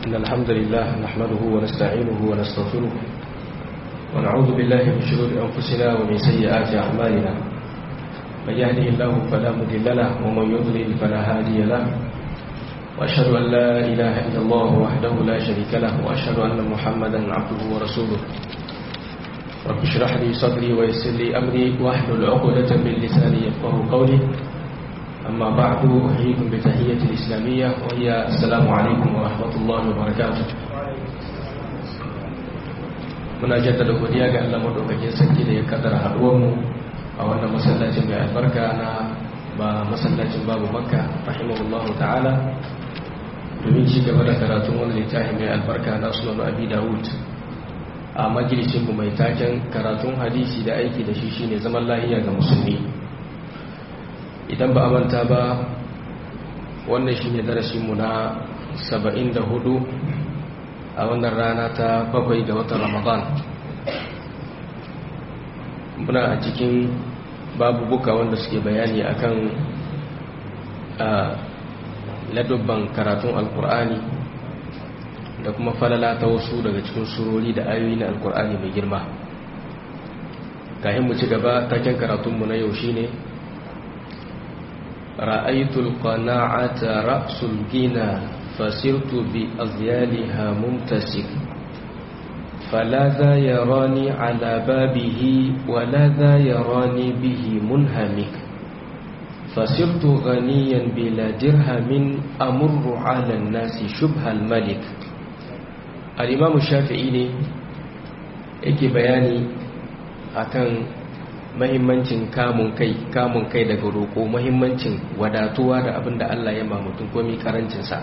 إن الحمد لله نحمده ونستعينه ونستغفره ونعوذ بالله من شرور أنفسنا ومن سيئات أعمالنا من يهده الله فلا مضل له ومن يضلل فلا هادي له وأشهد أن لا إله إلا الله وحده لا شريك له وأشهد أن محمدا عبده ورسوله رب اشرح لي صدري ويسر لي أمري واحلل عقدة من لساني يفقه قولي أما بعد أحييكم بتحية الإسلامية وهي السلام عليكم ورحمة الله وبركاته muna jaddada godiya ga Allah madaukakin sarki da ya kaddara haduwar mu a wannan masallacin mai albarka na ba masallacin babu makka rahimahullahu ta'ala domin ci gaba da karatun wani littafi mai albarka na sunan abi dawud a majalisin mu mai taken karatun hadisi da aiki da shi shine zaman lahiya ga musulmi idan ba a manta ba wannan shine darasin mu na 74 a wannan rana ta bakwai ga watan ramadan muna a cikin babubuka wanda suke bayani akan ladubban karatun alkur'ani da kuma falala ta wasu daga cikin surori da ayoyi na alkur'ani mai girma kayan mu ci gaba taken karatunmu na yau shine ra'aitul qana'ata ra'sul gina fasirtu bi azyaliha mumtasik فلا ذا يراني على بابه ولا ذا يراني به منهمك فصرت غنيا بلا درهم أمر على الناس شبه الملك الإمام الشافعي ne yake bayani akan mahimmancin kamun kai kamun kai daga roƙo mahimmancin wadatuwa da abin da Allah ya ma mutum komi karancinsa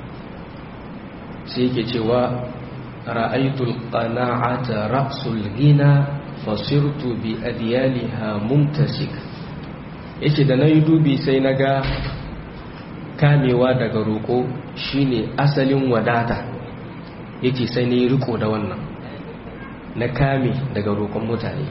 sai yake cewa ra'aytul qana'ata ra'sul ghina fasirtu bi adyaliha mumtasik yace da nayi dubi sai naga kamewa daga roko shine asalin wadata yace sai nayi riko da wannan na kame daga roƙon mutane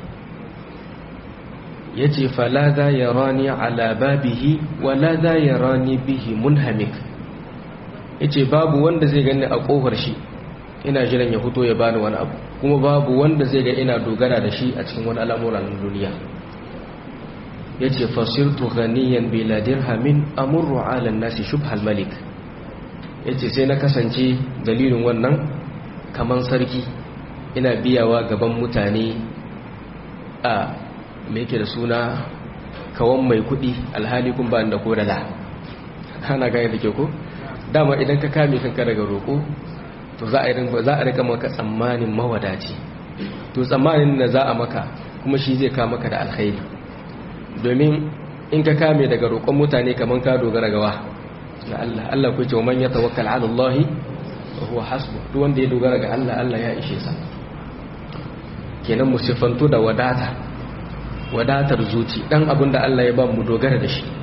yace fala za yarani ala babihi wala za yarani bihi munhamik yace babu wanda zai gani a kofar shi ina jiran ya fito ya bani wani abu kuma babu wanda zai ga ina dogara da shi a cikin wani al'amuran duniya yace fasirtu ghaniyan bila dirhamin amurru ala nasi shubhal malik yace sai na kasance dalilin wannan kaman sarki ina biyawa gaban mutane a me yake da suna kawan mai kudi alhali kun ba da kodala ana gane da ke ko dama idan ka kame kanka daga roko to za a rika maka tsammanin mawadaci to tsammanin da za a maka kuma shi zai ka maka da alkhairi domin in ka kame daga roƙon mutane kamar ka dogara gawa ga Allah Allah ku ce wa man yatawakkal ala Allah wa huwa hasbu duk wanda ya dogara ga Allah Allah ya ishe sa kenan mu sifanto da wadata wadatar zuci dan abin da Allah ya ba mu dogara da shi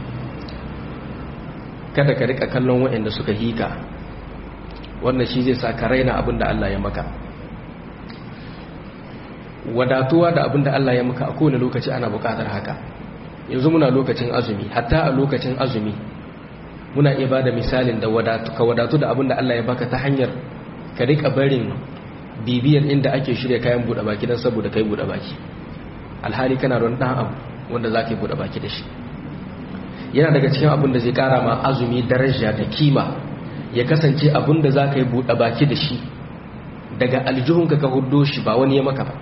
kada ka rika kallon waɗanda suka hika wannan shi zai sa ka raina abin da Allah ya maka wadatuwa da abin da Allah ya maka a kowane lokaci ana bukatar haka yanzu muna lokacin azumi hatta a lokacin azumi muna iya bada misalin da wadatu ka wadatu da abin da Allah ya baka ta hanyar ka rika barin bibiyar inda ake shirya kayan buɗe baki don saboda kai buɗe baki alhali kana don ɗan abu wanda za ka yi buɗe baki da shi yana daga cikin abin da zai ƙara ma azumi daraja da kima ya kasance abin da za ka yi buɗe baki da shi daga aljihunka ka hudo shi ba wani ya maka ba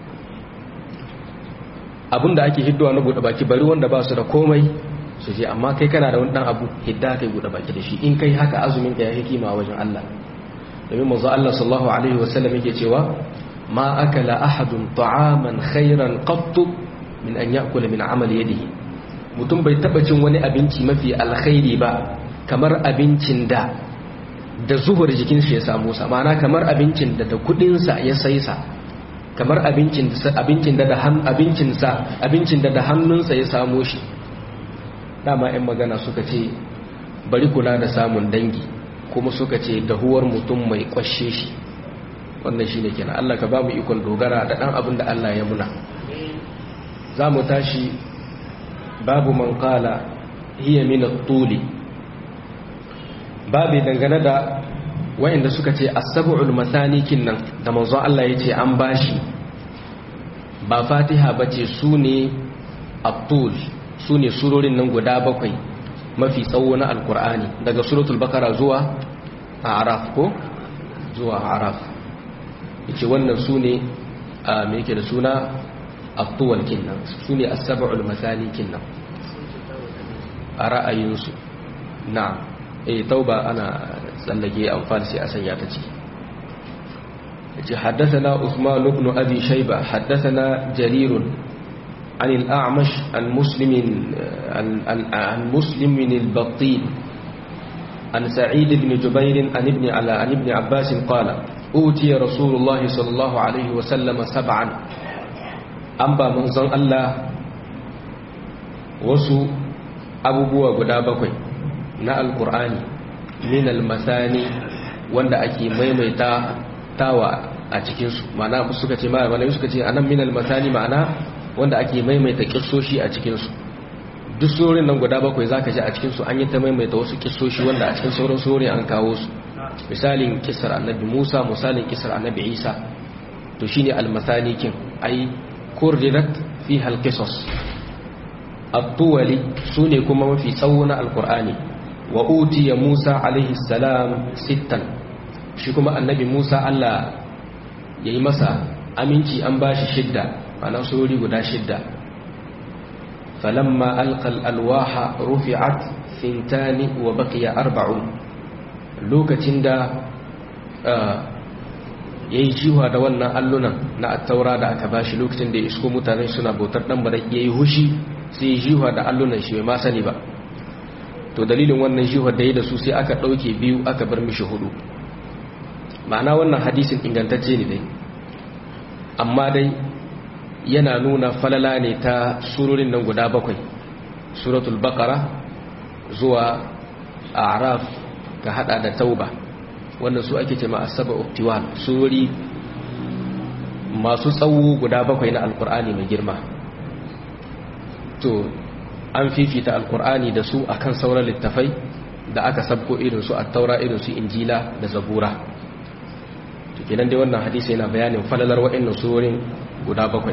abin da ake hiddowa na buɗe baki bari wanda ba su da komai su je amma kai kana da wani ɗan abu hidda ka yi buɗe baki da shi in kai haka azumin ka ya hikima wajen Allah domin manzo Allah sallallahu alaihi wasallam yake cewa ma akala ahadun ta'aman khairan qattu min an ya'kula min amali yadihi mutum bai taba cin wani abinci mafi alkhairi ba kamar abincin da da zuhur jikin shi ya samu sa ma'ana kamar abincin da da kudin sa ya sai sa kamar abincin abincin da da abincin sa abincin da da hannunsa ya samu shi dama ɗan magana suka ce bari kula da samun dangi kuma suka ce dahuwar mutum mai kwashe shi wannan shine kenan Allah ka ba mu ikon dogara da dan abin da Allah ya muna za mu tashi babu man qala hiya min at-tuli babu dangane da wa'inda suka ce as-sab'ul mathani kinnan da manzon Allah yace an bashi ba fatiha bace sune at-tul sune surorin nan guda bakwai mafi tsawo na alkur'ani daga suratul bakara zuwa araf ko zuwa araf yace wannan sune a me yake da suna at-tuwal kinnan sune as-sab'ul mathani kinnan a ra'ayinsu na'am eh tauba ana tsallake amfani sai a sanya ta ciki yace haddathana Uthman ibn Abi Shayba haddathana Jarir عن الأعمش عن مسلم عن مسلم البطين عن سعيد بن جبير عن ابن على عن ابن عباس قال أوتي رسول الله صلى الله عليه وسلم سبعا أنبا منزل الله وسو abubuwa guda bakwai na alkur'ani min almasani wanda ake maimaita tawa a cikinsu ma'ana suka ce ma'ana suka ce anan min almasani ma'ana wanda ake maimaita kissoshi a cikinsu duk surorin nan guda bakwai zaka ji a cikinsu an yi ta maimaita wasu kissoshi wanda a cikin sauran surorin an kawo su misalin kisar annabi musa misalin kisar annabi isa to shine almasani kin ai kurdirat fi halqisos at-tuwali sune kuma mafi tsawo na alqur'ani wa utiya musa alaihi salam sittan shi kuma annabi musa Allah yayi masa aminci an bashi shidda ana surori guda shidda falamma alqal alwaha rufi'at thintani wa baqiya arba'un lokacin da yayi jiwa da wannan allunan na attaura da aka bashi lokacin da ya isko mutane suna bautar dan bare yayi hushi sai jiwa da allunan shi bai ma sani ba to dalilin wannan jiwa da yayi da su sai aka dauke biyu aka bar mishi hudu ma'ana wannan hadisin ingantacce ne dai amma dai yana nuna falala ne ta surorin nan guda bakwai suratul baqara zuwa a'raf ka hada da tauba wannan su ake cewa as-sab'u tiwal surori masu tsawo guda bakwai na alkur'ani mai girma to an fifita alkur'ani da su akan sauran littafai da aka sabko irin su at-taura irin su injila da zabura to kenan dai wannan hadisi yana bayanin falalar wa'annan surorin guda bakwai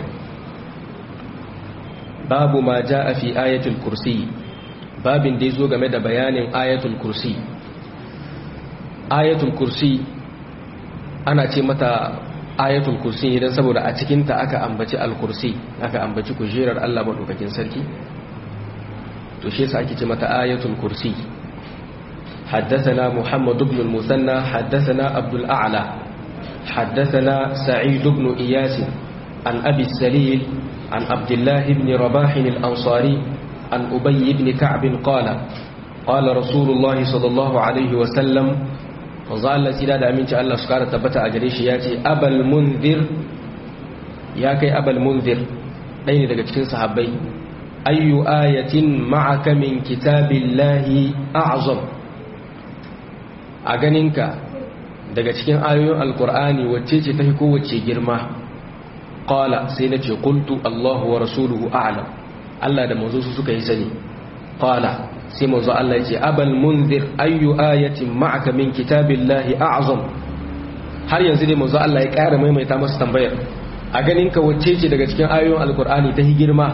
babu ma a fi ayatul kursi babin da zo game da bayanin ayatul kursi ayatul kursi ana ce mata ayatul kursi idan saboda a cikinta aka ambaci al-kursi aka ambaci kujerar Allah madaukakin sarki to shi yasa ake ce mata ayatul kursi حدثنا محمد بن المثنى حدثنا عبد الأعلى حدثنا سعيد بن إياس عن أبي السليل عن عبد الله بن رباح الأنصاري عن أبي بن كعب قال قال رسول الله صلى الله عليه وسلم وظل سيدا da aminci Allah su kara tabbata a gare shi ya ce abal munzir ya kai abal munzir ɗaya ne daga cikin sahabbai ayyu ayatin ma'aka min kitabillahi a'zam a ganinka daga cikin ayoyin alkur'ani wacce ce tafi kowace girma qala sai nace qultu Allahu wa rasuluhu a'lam Allah da manzo su suka yi sani qala sai manzo Allah yace abal munzir ayyu ayatin ma'aka min kitabillahi a'zam har yanzu dai manzo Allah ya ƙara maimaita masa tambayar a ganin ka wacce ce daga cikin ayoyin alkur'ani ta girma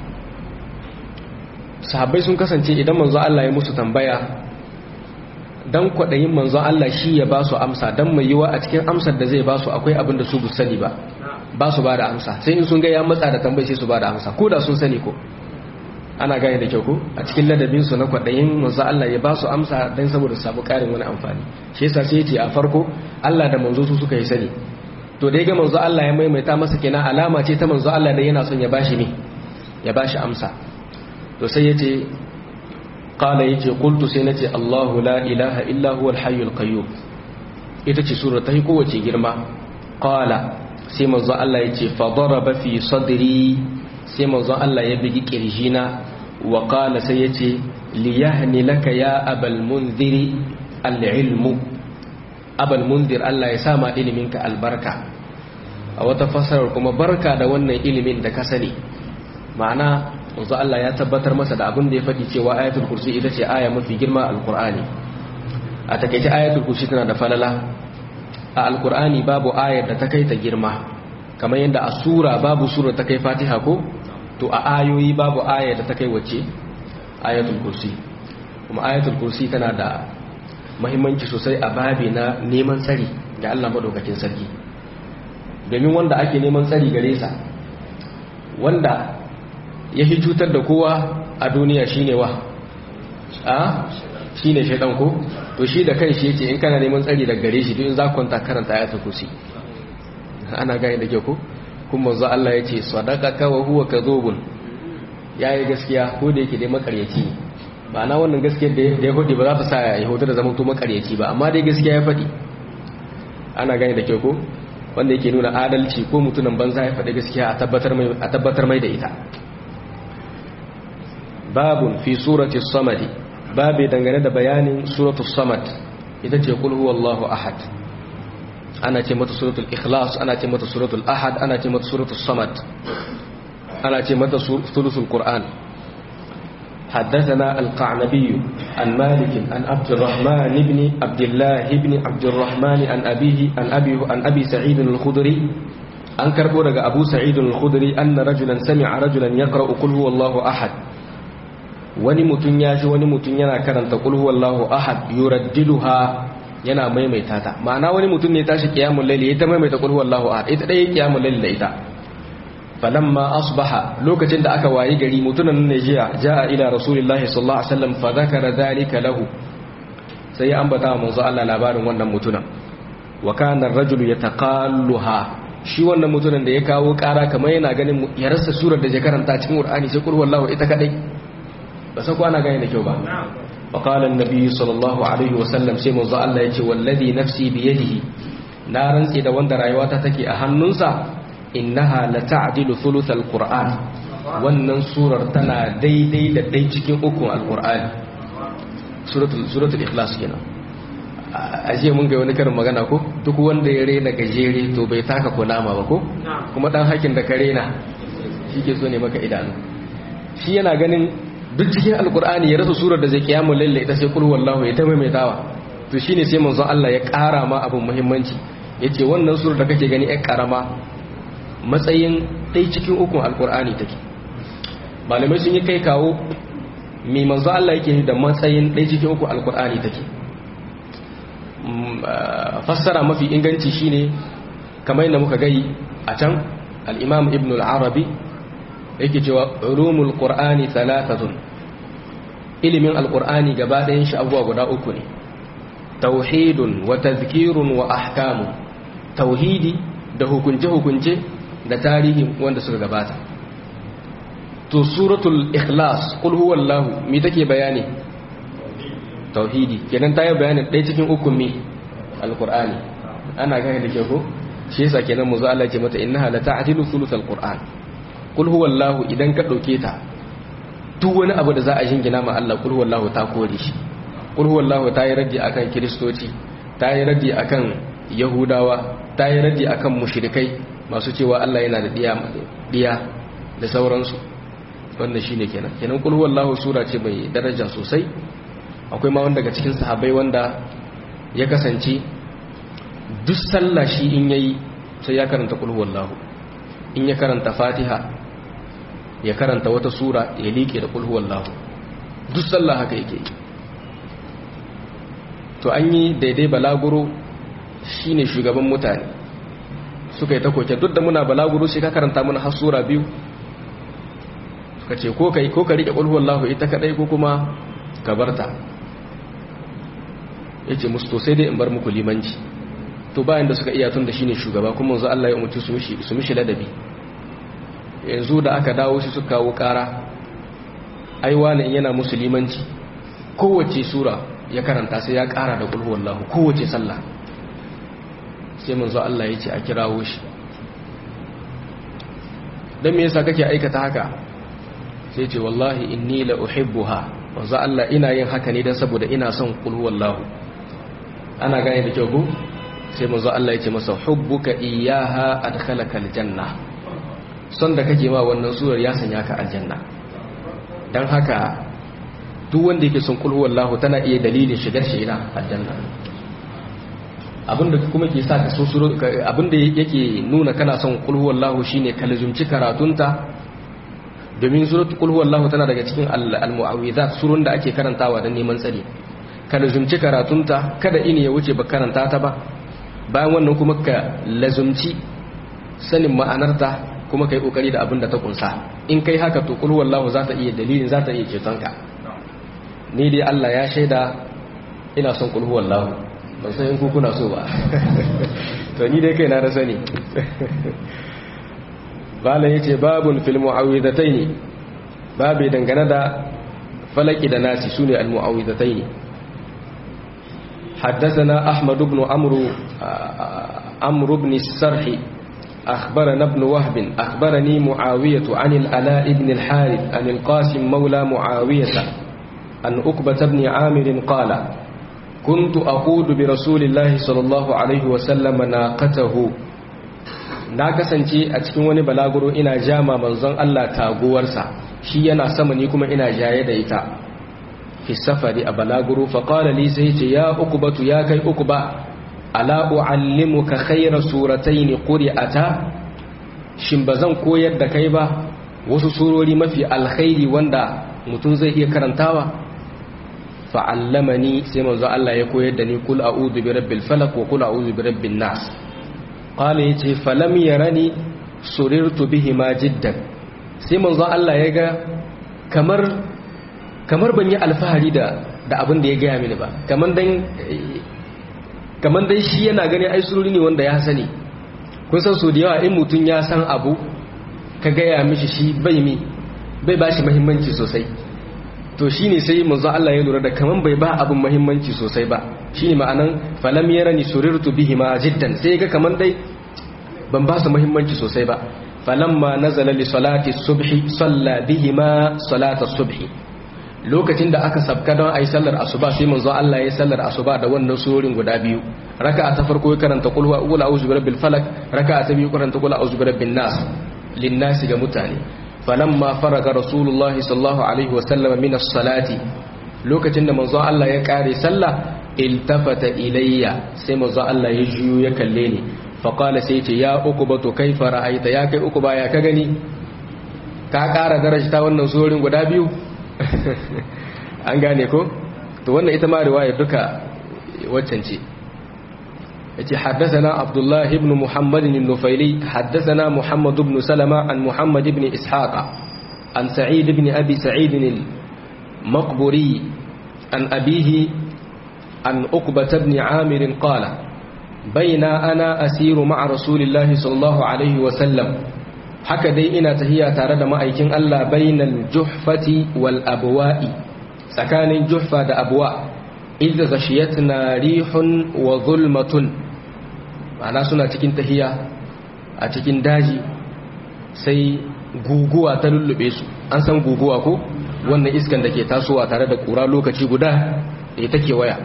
sahabbai sun kasance idan manzo Allah ya musu tambaya dan kwaɗayin manzo Allah shi ya ba su amsa dan mai yiwa a cikin amsar da zai ba su akwai abin da su bu sani ba ba su ba da amsa sai in sun ga ya matsa da tambayi sai su ba da amsa ko da sun sani ko ana gane da kyau ko a cikin ladabin su na kwaɗayin manzo Allah ya ba su amsa dan saboda su samu ƙarin wani amfani shi yasa sai ce a farko Allah da manzo su suka yi sani to da ya ga manzo Allah ya maimaita masa kenan alama ce ta manzo Allah da yana son ya bashi ne ya bashi amsa to sai yace qala yace qultu sai nace Allahu la ilaha illa huwa al-hayyul qayyum ita ce sura ta kowace girma qala sai manzo Allah yace fa daraba fi sadri sai manzo Allah ya bigi kirjina wa qala sai yace li yahni laka ya abal munziri al-ilmu abal munzir Allah ya sama iliminka albarka a wata fasarar kuma barka da wannan ilimin da ka sani ma'ana wanzu Allah ya tabbatar masa da abin da ya faɗi cewa ayatul kursi ita ce aya mafi girma alkur'ani a takaice ayatul kursi tana da falala a alkur'ani babu ayar da ta kai ta girma kamar yadda a sura babu sura ta kai fatiha ko to a ayoyi babu ayar da ta kai wacce ayatul kursi kuma ayatul kursi tana da mahimmanci sosai a babi na neman tsari ga Allah madaukakin sarki domin wanda ake neman tsari gare sa wanda ya fi cutar da kowa a duniya shine wa a shine shaidan ko to shi da kan shi yace in kana neman tsari daga gare shi duk in za ku kwanta karanta ayatul kursi ana gane da ke ko kuma manzo Allah yace sadaqaka wa huwa kadhubun yayi gaskiya ko da yake dai makaryaci ne ba na wannan gaskiyar da ya hudu ba za ta sa ya hudu da zaman to makaryaci ba amma dai gaskiya ya faɗi ana gane da ke ko wanda yake nuna adalci ko mutunan banza ya faɗi gaskiya a tabbatar mai da ita babun fi surati samadi babu dangane da bayanin suratu samad ita ce kul huwallahu ahad ana ce mata suratul ikhlas ana ce mata suratul ahad ana ce mata suratul samad ana ce mata sulusul qur'an حدثنا القعنبي عن مالك عن عبد الرحمن بن عبد الله بن عبد الرحمن عن أبيه عن أبي عن أبي سعيد الخدري عن كربو أبو سعيد الخدري أن رجلا سمع رجلا يقرأ قل هو الله أحد wani mutum ya ji wani mutum yana karanta qul huwallahu ahad yuraddiduha yana maimaita ta ma'ana wani mutum ne tashi qiyamul layli ya ta maimaita qul huwallahu ahad ita dai qiyamul layli da ita falamma asbaha lokacin da aka wayi gari mutunan ne jiya jaa ila rasulillahi sallallahu alaihi wasallam fa zakara dhalika lahu sai ya ambata manzo Allah labarin wannan mutunan wa kana ar-rajulu yataqalluha shi wannan mutunan da ya kawo kara kamar yana ganin ya rasa surar da ya karanta cikin Qur'ani sai qul huwallahu ita kadai ba sai kwana gane da kyau ba fa qala an-nabi sallallahu alaihi wasallam sai manzo Allah yace wallazi nafsi bi yadihi na rantsi da wanda rayuwata take a hannunsa innaha la ta'dilu thuluth al-qur'an wannan surar tana daidai da dai cikin ukun al-qur'ani suratul suratul ikhlas kenan aje mun ga wani karin magana ko duk wanda ya rena gajere to bai taka kunama ba ko kuma dan hakin da ka rena shike so ne maka idanu shi yana ganin duk cikin alkur'ani ya rasa surar da zai kiyamu lalle ita sai kulhu wallahu ya ta maimaitawa to shine sai manzo Allah ya ƙara ma abin muhimmanci yace wannan surar da kake gani ai karama matsayin dai cikin ukun alkur'ani take malamai sun yi kai kawo mai manzo Allah yake da matsayin dai cikin ukun alkur'ani take fassara mafi inganci shine kamar yadda muka gai a can al-imam ibn al-arabi yake cewa ulumul qur'ani thalathatun ilimin alqur'ani gaba ɗayan shi abubuwa guda uku ne tauhidun wa tazkirun wa ahkamu tauhidi da hukunce hukunce da tarihi wanda suka gabata to suratul ikhlas qul huwallahu me take bayani tauhidi kenan ta yi bayanin ɗaya cikin uku me alqur'ani ana gane da ke ko shi yasa kenan mu zo Allah ya ce mata innaha la ta'dilu thuluthal qur'an kul huwallahu idan ka dauke ta duk wani abu da za a jingina ma Allah kul huwallahu ta kore shi kul huwallahu ta yi raddi akan kristoci ta yi raddi akan yahudawa ta yi raddi akan mushrikai masu cewa Allah yana da diya diya da sauransu wannan shine kenan kenan kul huwallahu sura ce mai daraja sosai akwai ma wanda daga cikin sahabbai wanda ya kasance duk sallah shi in yayi sai ya karanta kul huwallahu in ya karanta fatiha ya karanta wata sura ya liƙe da kulhu wallahu duk sallah haka yake to an yi daidai balaguro shine shugaban mutane suka yi ta koke duk da muna balaguro sai ka karanta mana har sura biyu suka ce ko kai ko ka rike kulhu wallahu ita kadai ko kuma ka barta yace musu to sai dai in bar muku limanci to bayan da suka iya tun da shine shugaba kuma yanzu Allah ya umarci su mishi su mishi ladabi yanzu da aka dawo shi suka kawo kara aiwa ne yana musulmanci kowace sura ya karanta sai ya kara da kulhu wallahu kowace sallah sai manzo Allah ya ce a kirawo shi dan me yasa kake aikata haka sai ce wallahi inni la uhibbuha manzo Allah ina yin haka ne dan saboda ina son kulhu wallahu ana gane da kyau ko sai manzo Allah ya ce masa hubbuka iyyaha adkhalaka aljanna son da kake ma wannan surar ya sanya ka aljanna dan haka duk wanda yake son kulhu wallahu tana iya dalilin shigar shi ina aljanna abinda kuma ke sa ka so suro abinda yake nuna kana son kulhu wallahu shine ka lazumci karatunta domin suratul kulhu wallahu tana daga cikin al-mu'awwidhat surun da ake karantawa don neman tsari ka lazumci karatunta kada ini ya wuce ba karanta ta ba bayan wannan kuma ka lazumci sanin ma'anarta kuma kai kokari da abin da ta kunsa in kai haka to kulhu wallahu za ta iya dalilin za ta iya cetonka ni dai Allah ya shaida ina son kulhu wallahu ban san in ku kuna so ba to ni dai kai na da sani bala yace babun fil mu'awwidataini babu dangane da falaki da nasi sune al mu'awwidataini حدثنا أحمد بن عمرو عمرو بن السرح أخبرنا ابن وهب أخبرني معاوية عن الألاء بن الحارث عن القاسم مولى معاوية عن أكبة بن عامر قال كنت أقود برسول الله صلى الله عليه وسلم ناقته na kasance a cikin wani balaguro ina jama manzon Allah taguwarsa shi yana sama ni kuma ina jaye da ita fi safari a balaguro fa qala li sai ce ya ukubatu ya kai ukuba ala uallimuka khayra suratayn quri'ata shin bazan koyar da kai ba wasu surori mafi alkhairi wanda mutum zai iya karantawa fa allamani sai manzo Allah ya koyar da ni kul a'udhu bi rabbil falaq wa kul a'udhu bi rabbin nas qala yace falam yarani surirtu bihima jiddan sai manzo Allah ya ga kamar kamar ban yi alfahari da da abin da ya gaya mini ba kamar dan kamar dan shi yana gani ai sururi ne wanda ya sani kun san so da yawa in mutum ya san abu ka gaya mishi shi bai mi bai bashi muhimmanci sosai to shine sai manzo Allah ya lura da kaman bai ba abin muhimmanci sosai ba shine ma'anan falam yarani surirtu bihima jiddan sai ga kaman dai ban ba su muhimmanci sosai ba falamma nazala li salati subhi salla bihima salata subhi lokacin da aka sabka don ayi sallar asuba sai manzo Allah ya sallar asuba da wannan surorin guda biyu raka'a ta farko ya karanta qul huwa a'udhu birabbil falaq raka'a ta biyu karanta qul a'udhu birabbin nas lin nas ga mutane falamma faraga rasulullahi sallallahu alaihi wasallam min as-salati lokacin da manzo Allah ya kare sallah iltafata ilayya sai manzo Allah ya juyo ya kalle ni fa qala sai ce ya ukuba to kaifa ra'aita ya kai ukuba ya ka gani ka kara darajta wannan surorin guda biyu an gane ko to wannan ita ma riwaya duka waccan ce yace haddathana Abdullah ibn Muhammad an-Nufaili haddathana Muhammad ibn Salama an Muhammad ibn Ishaq an Sa'id ibn Abi Sa'id al-Maqburi an abihi an Uqbah ibn Amir qala baina ana asiru ma'a Rasulillahi sallallahu alaihi wa sallam haka dai ina tahiya tare da ma'aikin Allah bainal juhfati wal abwa'i tsakanin juhfa da abwa idza ghashiyatna rihun wa zulmatun ma'ana suna cikin tahiya a cikin daji sai guguwa ta lullube su an san guguwa ko wannan iskan da ke tasowa tare da kura lokaci guda da take waya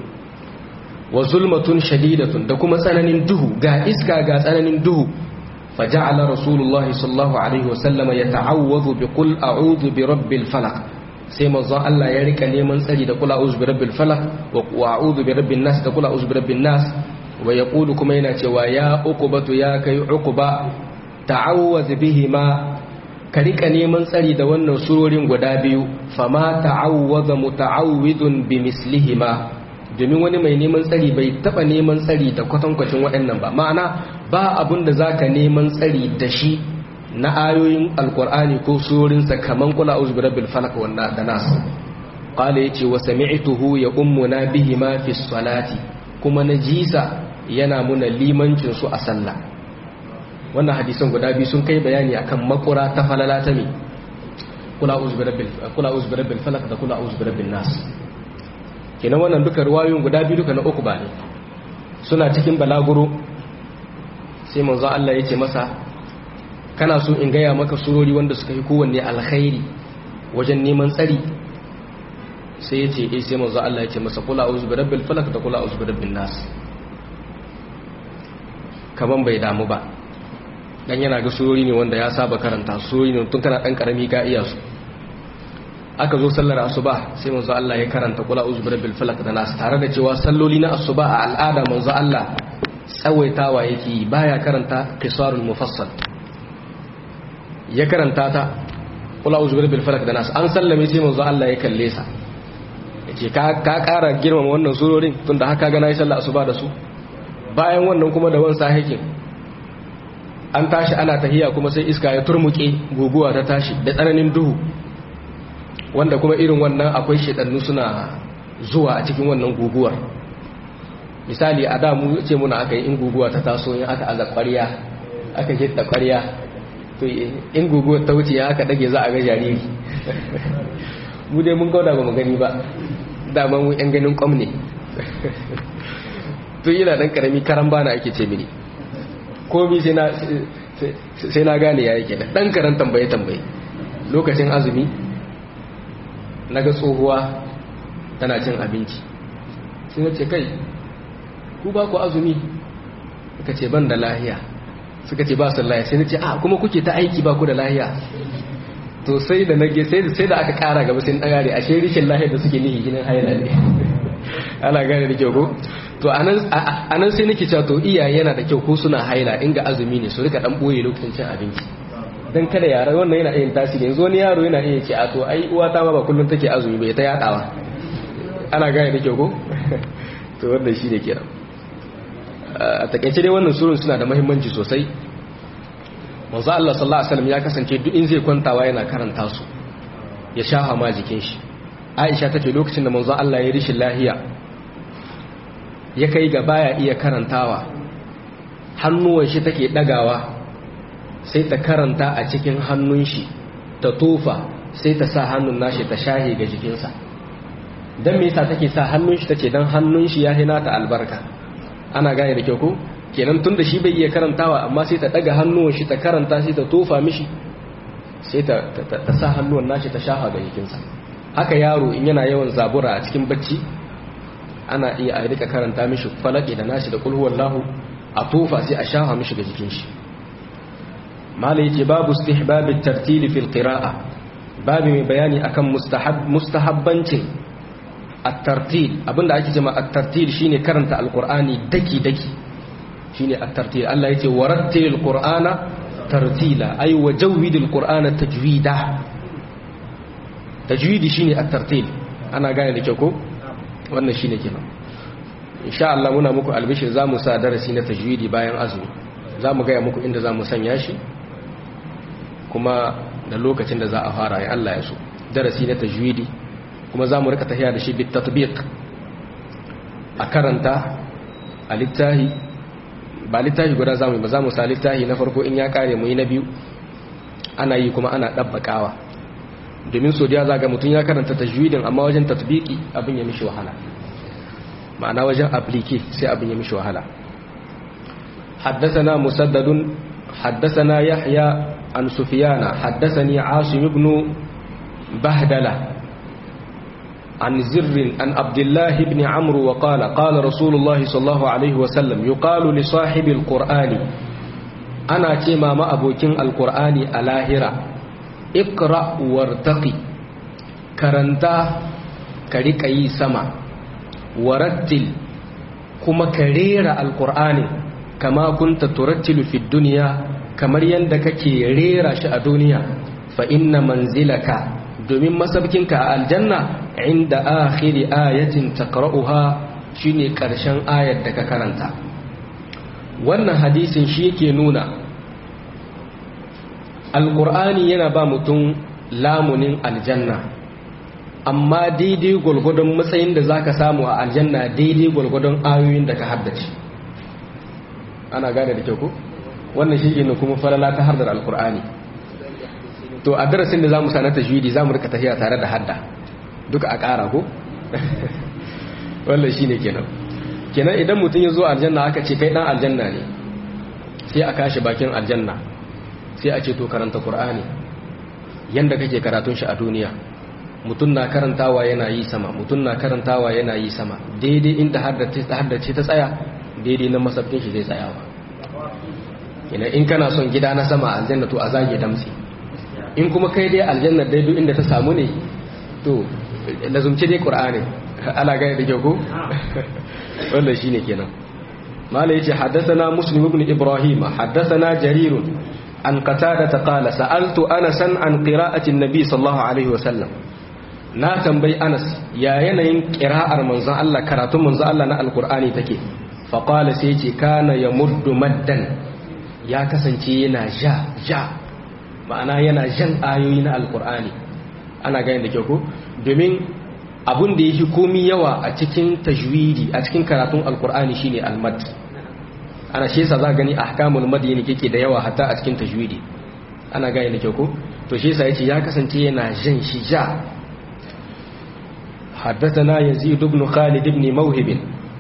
wa zulmatun shadidatun da kuma tsananin duhu ga iska ga tsananin duhu فجعل رسول الله صلى الله عليه وسلم يتعوذ بقل أعوذ برب الفلق سيما ظن الله يريك نيمان سجي تقول أعوذ برب الفلق وأعوذ برب الناس تقول أعوذ برب الناس ويقول كمينة ويا أقبة يا كي عقبة تعوذ بهما كريك نيمان سجي دوانا سرور ودابيو فما تعوذ متعوذ بمثلهما domin wani mai neman tsari bai taba neman tsari da kwatankwacin waɗannan ba ma'ana ba abin da zaka neman tsari da shi na ayoyin alkur'ani ko surorinsa kaman kula uzbi rabbil falaq wanda da nas qala yace wa sami'tuhu ya ummuna bihi ma fi salati kuma najisa yana muna limancin su a sallah wannan hadisan guda biyu sun kai bayani akan makura ta falala ta me kula uzbi rabbil kula uzbi rabbil falaq da kula uzbi rabbin nas kenan wannan duka ruwayoyin guda biyu duka na uku ba ne suna cikin balaguro sai manzo Allah ya ce masa kana so in gaya maka surori wanda suka yi kowanne alkhairi wajen neman tsari sai ya ce eh sai manzo Allah ya ce masa kula a'udhu bi rabbil falaq da kula a'udhu bi rabbin nas kaman bai damu ba dan yana ga surori ne wanda ya saba karanta surori ne tun kana dan karami ka iya su aka zo sallar asuba sai manzo Allah ya karanta kula uzu birabbil falak da nas tare da cewa salloli na asuba a al'ada manzo Allah tsawaitawa yake baya karanta qisarul mufassal ya karanta ta kula uzu birabbil falak da nas an sallame sai manzo Allah ya kalle sa yace ka ka kara girmama wannan surorin tunda haka ga nayi sallar asuba da su bayan wannan kuma da wansa hakin an tashi ana tahiya kuma sai iska ya turmuke guguwa ta tashi da tsananin duhu wanda kuma irin wannan akwai shedannu suna zuwa a cikin wannan guguwar misali a da mu ce muna aka yi in guguwa ta taso in aka aza ƙwarya aka hidda ƙwarya to in guguwar ta wuce aka dage za a ga jariri mu dai mun gauda ba mu gani ba dama mu yan ganin kwam ne to yana dan karami karan bana ake ce mini komi sai na gane ya yake dan karan tambaye tambaye lokacin azumi na ga tsohuwa tana cin abinci sai na ce kai ku ba ku azumi suka ce ban da lahiya suka ce ba su lahiya sai na ce a kuma kuke ta aiki ba ku da lahiya to sai da nage sai da aka kara gaba sai na gane ashe rikin lahiyar da suke nihi ginin haila ne ana gane da kyau ko to anan sai nake cewa to iyaye yana da kyau ko suna haila in ga azumi ne su rika dan boye lokacin cin abinci dan kada yara wannan yana yin tasiri yanzu wani yaro yana iya ce a to ai uwa ta ma ba kullun take azumi bai ta yadawa ana gane da kyau ko to wannan shine kenan a takaice dai wannan surun suna da muhimmanci sosai manzo Allah sallallahu alaihi wasallam ya kasance duk in zai kwantawa yana karanta su ya shafa ma jikin shi Aisha tace lokacin da manzo Allah ya rishin lahiya ya kai ga baya iya karantawa hannuwan shi take dagawa sai ta karanta a cikin hannun shi ta tofa sai ta sa hannun nashi ta shahe ga jikinsa don me yasa take sa hannun shi take don hannun shi ya hina ta albarka ana gane da kyau ko kenan tun da shi bai iya karantawa amma sai ta daga hannuwan shi ta karanta sai ta tofa mishi sai ta sa hannuwan nashi ta shafa ga jikinsa haka yaro in yana yawan zabura a cikin bacci ana iya a rika karanta mishi falaki da nashi da kulhuwar lahu a tofa sai a shafa mishi ga jikin shi mala yace babu istihbabit tartili fil qira'a babu mai bayani akan mustahab mustahabbancin at-tartil abinda ake cewa at-tartil shine karanta alqur'ani daki daki shine at-tartil Allah yace warattilil qur'ana tartila ay wajawwidil qur'ana tajwida tajwidi shine at-tartil ana gane da kyau ko wannan shine kenan insha Allah muna muku albishir zamu sa darasi na tajwidi bayan azumi zamu ga muku inda zamu sanya shi kuma da lokacin da za a fara ya Allah ya so darasi na tajwidi kuma zamu rika tafiya da shi bit tatbiq a karanta a littahi ba littahi guda zamu ba zamu sa littahi na farko in ya kare mu yi na biyu ana yi kuma ana dabbakawa domin so da zaga mutum ya karanta tajwidin amma wajen tatbiki abin ya mishi wahala ma'ana wajen aplike sai abin ya mishi wahala حدثنا مسدد حدثنا يحيى عن سفيان حدثني عاصم بن بهدلة عن زر عن عبد الله بن عمرو وقال قال رسول الله صلى الله عليه وسلم يقال لصاحب القرآن أنا كما ما أبوكين القرآن الاهرة اقرأ وارتقي كرنتا كريكي سما ورتل كما كرير القرآن kama kunta turattilu fi duniya kamar yadda kake rera shi a duniya fa inna manzilaka domin masabkinka a aljanna inda akhiri ayatin taqra'uha shine karshen ayar da ka karanta wannan hadisin shi yake nuna alqur'ani yana ba mutum lamunin aljanna amma daidai gwalgwadon matsayin da zaka samu a aljanna daidai gwalgwadon ayoyin da ka haddace ana gane da kyau ko wannan shi ne kuma falala ta hardar alkur'ani to a darasin da za mu sanar tajwidi za mu rika tafiya tare da hadda duka a ƙara ko wannan shi ne kenan kenan idan mutum ya zo aljanna aka ce kai ɗan aljanna ne sai a kashi bakin aljanna sai a ce to karanta qur'ani yanda kake karatun shi a duniya mutum na karantawa yana yi sama mutum na karantawa yana yi sama daidai inda haddace ta tsaya daidai na masarkin shi zai tsayawa ina in kana son gida na sama aljanna to a zage damsi in kuma kai dai aljanna daidai inda ta samu ne to lazumci dai qur'ani ana gane da kyau ko wannan shine kenan mala yace haddathana muslim ibn ibrahim haddathana jarir an qatada qala sa'altu anasan an qira'ati an-nabi sallallahu alaihi wasallam na tambayi anas ya yanayin qira'ar manzon Allah karatun manzon Allah na alqur'ani take fa qala sai yace kana yamuddu maddan ya kasance yana ja ja ma'ana yana jan ayoyi na alqur'ani ana gane da kyau ko domin abun da yake komi yawa a cikin tajwidi a cikin karatun alqur'ani shine almad ana shi yasa za gani ahkamul madini kike da yawa hatta a cikin tajwidi ana gane da kyau ko to shi yasa yace ya kasance yana jan shi ja حدثنا يزيد بن خالد بن موهب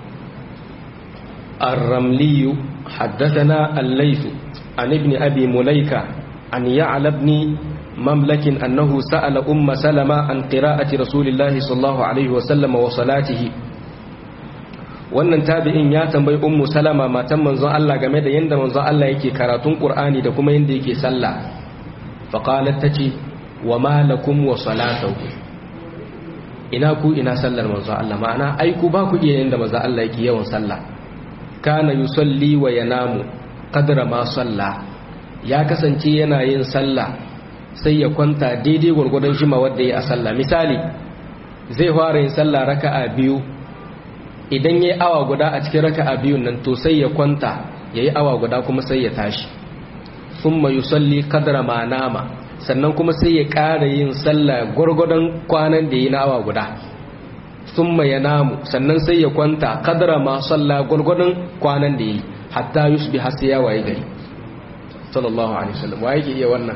الرملي حدثنا الليث عن ابن أبي مليكة عن يعلى بن مملك أنه سأل أم سلمة عن قراءة رسول الله صلى الله عليه وسلم وصلاته wannan tabi'in ya tambayi ummu salama matan manzon Allah game da yanda manzon Allah yake karatun Qur'ani da kuma yanda yake sallah fa qalat tace wa ma lakum wa salatuhu ina ku ina sallar manzon Allah ma'ana ai ku ba ku iya yanda manzon Allah yake yawan sallah kana yusalli wa yanamu qadra ma salla ya kasance yana yin sallah sai ya kwanta daidai gwargwadon shima wanda ya a sallah misali zai fara yin sallah raka'a biyu idan yayi awa guda a cikin raka'a biyun nan to sai ya kwanta yayi awa guda kuma sai ya tashi thumma yusalli qadra ma nama sannan kuma sai ya ƙara yin sallah gwargwadon kwanan da yi na awa guda thumma yanamu sannan sai ya kwanta qadra ma salla gwargwadon kwanan da yi hatta yusbi har sai ya waye gari sallallahu alaihi wasallam waye ke iya wannan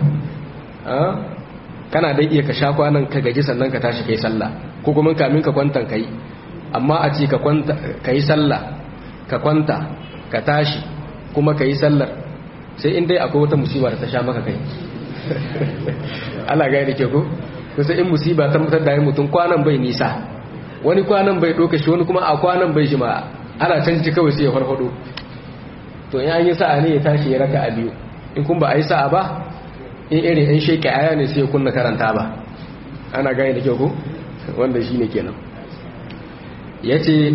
kana dai iya ka sha kwanan ka gaji sannan ka tashi kai sallah ko kuma kamin ka kwantan kai amma a ce ka kwanta kai sallah ka kwanta ka tashi kuma ka yi sallar sai in dai akwai wata musiba da ta sha maka kai Allah ga da ke ko kusa in musiba ta mutar da mutum kwanan bai nisa wani kwanan bai doka shi wani kuma a kwanan bai shi ma ana canji kawai sai ya farfado to in an yi sa'a ne ya tashi ya raka a biyu in kun ba a yi sa'a ba in irin yan sheke aya ne sai ya kunna karanta ba ana gane da kyau ko wanda shi ne kenan ya ce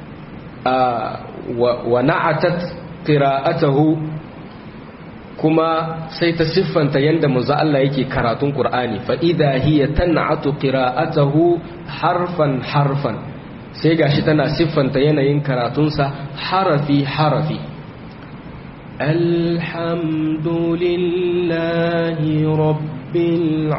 wa na'atat qira'atahu kuma sai ta siffanta yanda manzo Allah yake karatun Qur'ani fa idha hiya tan'atu qira'atahu harfan harfan sai gashi tana siffanta yanayin karatunsa harafi harafi alhamdulillahi rabbil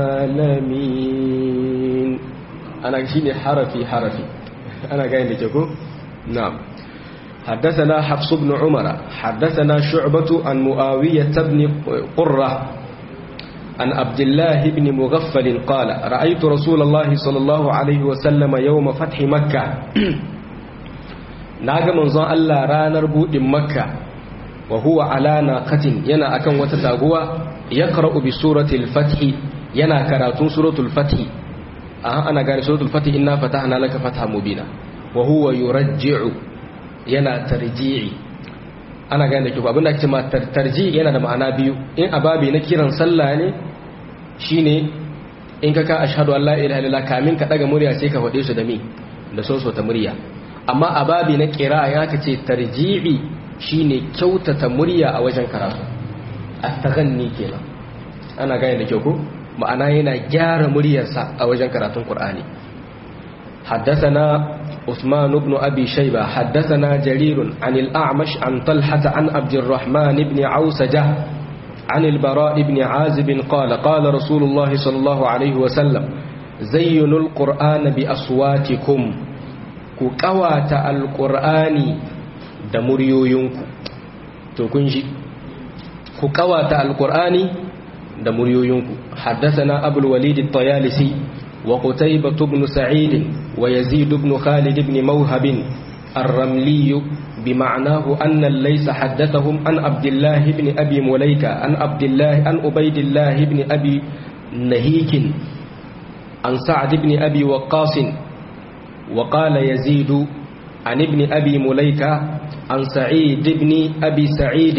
alamin ana shine harafi harafi ana ga yanda ke ko na'am حدثنا حفص بن عمر حدثنا شعبة عن معاوية بن قرة عن عبد الله بن مغفل قال رأيت رسول الله صلى الله عليه وسلم يوم فتح مكة ناغا منظر الله رانر بود مكة وهو على ناقة ينا أكن وتتاغوا يقرأ بسورة الفتح ينا كراتون سورة الفتح أه أنا قال سورة الفتح إنا فتحنا لك فتحا مبينا وهو يرجع yana tarji'i ana gane ki abinda ake cewa tarji yana da ma'ana biyu in ababi na kiran sallah ne shine in ka ka ashhadu an la ilaha illallah kamin ka daga murya sai ka fade su da mi da soso ta murya amma ababi na qira'a ya ka ce tarji'i shine kyautata murya a wajen karatu at-taghanni kenan ana gane da kyau ko ma'ana yana gyara muryarsa a wajen karatun qur'ani حدثنا عثمان بن أبي شيبة حدثنا جرير عن الأعمش عن طلحة عن عبد الرحمن بن عوسجة عن البراء بن عازب قال قال رسول الله صلى الله عليه وسلم زينوا القرآن بأصواتكم كقوات القرآن دمريو ينكو تكنجي كقوات القرآن دمريو ينكو حدثنا أبو الوليد الطيالسي وقتيبة بن سعيد ويزيد بن خالد بن موهب الرملي بمعناه أن ليس حدثهم عن عبد الله بن أبي مليكة عن عبد الله عن عبيد الله بن أبي نهيك عن سعد بن أبي وقاص وقال يزيد عن ابن أبي مليكة عن سعيد بن أبي سعيد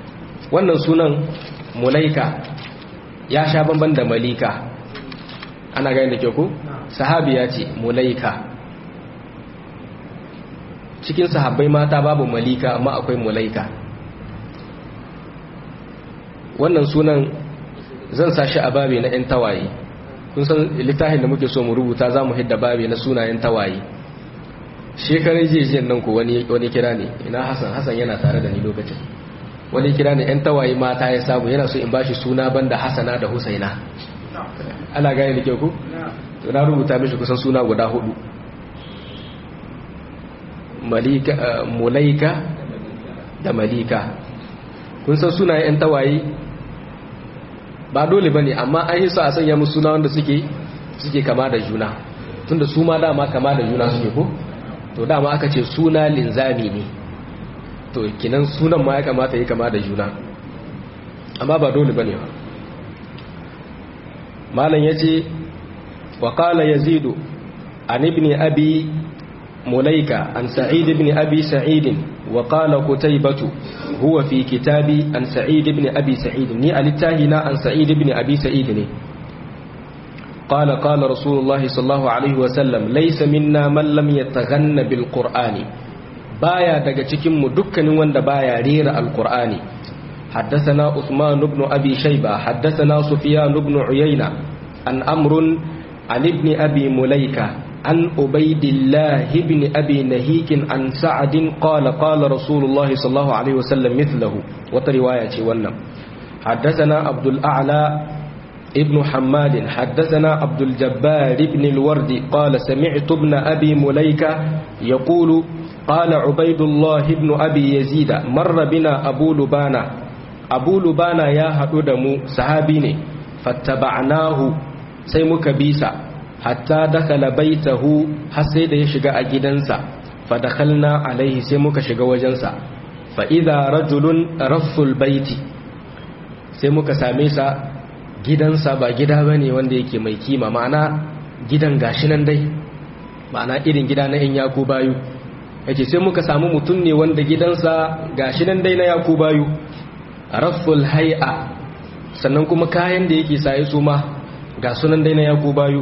wannan sunan mulaika ya sha bamban da malika ana gani da ke ku sahabiya ce mulaika cikin sahabbai mata babu malika amma akwai mulaika wannan sunan zan sa shi a babi na 'yan tawaye kun san littafin da muke so mu rubuta za mu hidda babi na sunayen tawaye shekarar jejiyar nan ku wani kira ne ina hassan hassan yana tare da ni lokacin wani kira ne 'yan tawaye mata ya samu yana so in bashi suna banda hassana da husaina ana gane da kyau ku? to na rubuta mishi kusan suna guda hudu mulaika da malika kun san suna 'yan tawaye ba dole ba ne amma an yi su a sanya musu suna wanda suke suke kama da juna tunda su ma dama kama da juna suke ko to dama aka ce suna linzami ne to kinan sunan ma ya kamata yi kama da juna amma ba dole ba ne ba malam ya ce wa kala yazidu an ibni abi mulaika an sa'id ibn abi sa'idin wa qala qutaybatu huwa fi kitabi an sa'id ibn abi sa'id ni alitahina an sa'id ibn abi sa'id ne qala qala rasulullah sallallahu alaihi wa sallam laysa minna man lam yataghanna bil qur'ani baya daga cikin mu dukkanin wanda baya rera alqur'ani حدثنا عثمان بن أبي شيبة حدثنا سفيان بن عيينة عن أمر عن ابن أبي مليكة عن عبيد الله بن أبي نهيك عن سعد قال قال رسول الله صلى الله عليه وسلم مثله وترواية ونم حدثنا عبد الأعلى ابن حماد حدثنا عبد الجبار بن الورد قال سمعت ابن أبي مليكة يقول قال عبيد الله بن أبي يزيد مر بنا أبو لبانة أبو لبانة يا هدودم صحابيني فاتبعناه سيمك بيسا hatta dakala baitahu har sai da ya shiga a gidansa fa dakhalna alaihi sai muka shiga wajensa fa idza rajulun rafful baiti sai muka same sa gidansa ba gida bane wanda yake mai kima ma'ana gidan gashi nan dai ma'ana irin gida na yan yaku bayu yake sai muka samu mutum ne wanda gidansa gashi nan dai na yaku bayu rafful hay'a sannan kuma kayan da yake saye su ma ga sunan dai na yaku bayu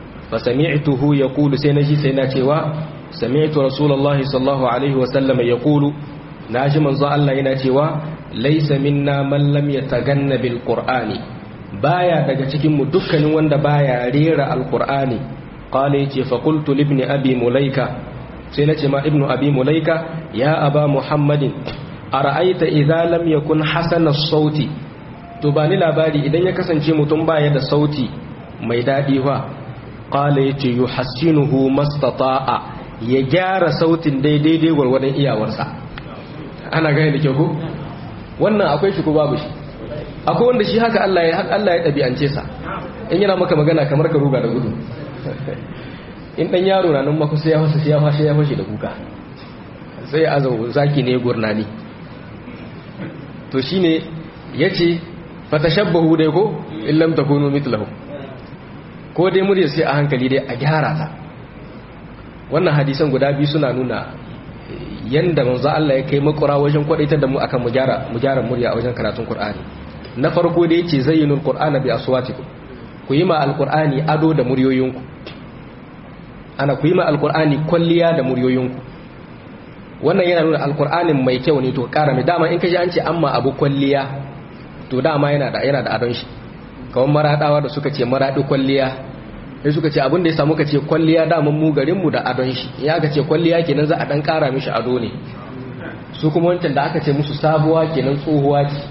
فسمعته يقول سينجي سينا cewa سمعت رسول الله صلى الله عليه وسلم يقول ناجي منزو الله yana cewa laysa minna man lam yataganna bil qur'ani baya daga cikin mu dukkanin wanda baya rera alqur'ani qala yace fa qultu li ibn abi mulaika sai nace ma ibnu abi mulaika ya aba muhammadin ara'aita idza lam yakun hasana sauti to bani labari idan ya kasance mutum baya da sauti mai dadi fa qala yace yuhassinuhu mastata'a ya gyara sautin daidai dai gwargwadon iyawarsa ana gane da kyau ko wannan akwai shi ko babu shi akwai wanda shi haka Allah ya haka Allah ya dabi'ance sa in yana maka magana kamar ka ruga da gudu in dan yaro na nan maka sai ya fasa sai ya fashe ya fashe da kuka sai azau zaki ne gurnani to shine yace fatashabbahu dai ko illam takunu mithlahu ko dai murya sai a hankali dai a gyara ta wannan hadisan guda biyu suna nuna yanda manzo Allah ya kai makura wajen kwadaitar da mu akan mu gyara mu gyara murya a wajen karatun Qur'ani na farko da yace zayyinul qur'ana bi aswatikum ku yi ma alqur'ani ado da muryoyinku ana ku yi ma alqur'ani kwalliya da muryoyinku wannan yana nuna alqur'anin mai kyau ne to kara mai dama in ka ji an ce amma abu kwalliya to dama yana da yana da adon shi kawai maradawa da suka ce maradi kwalliya sai suka ce abin da ya samu ka ce kwalliya daman mu garinmu da adon shi ya ka ce kwalliya kenan za a dan kara mishi ado ne su kuma wancan da aka ce musu sabuwa kenan tsohuwa ce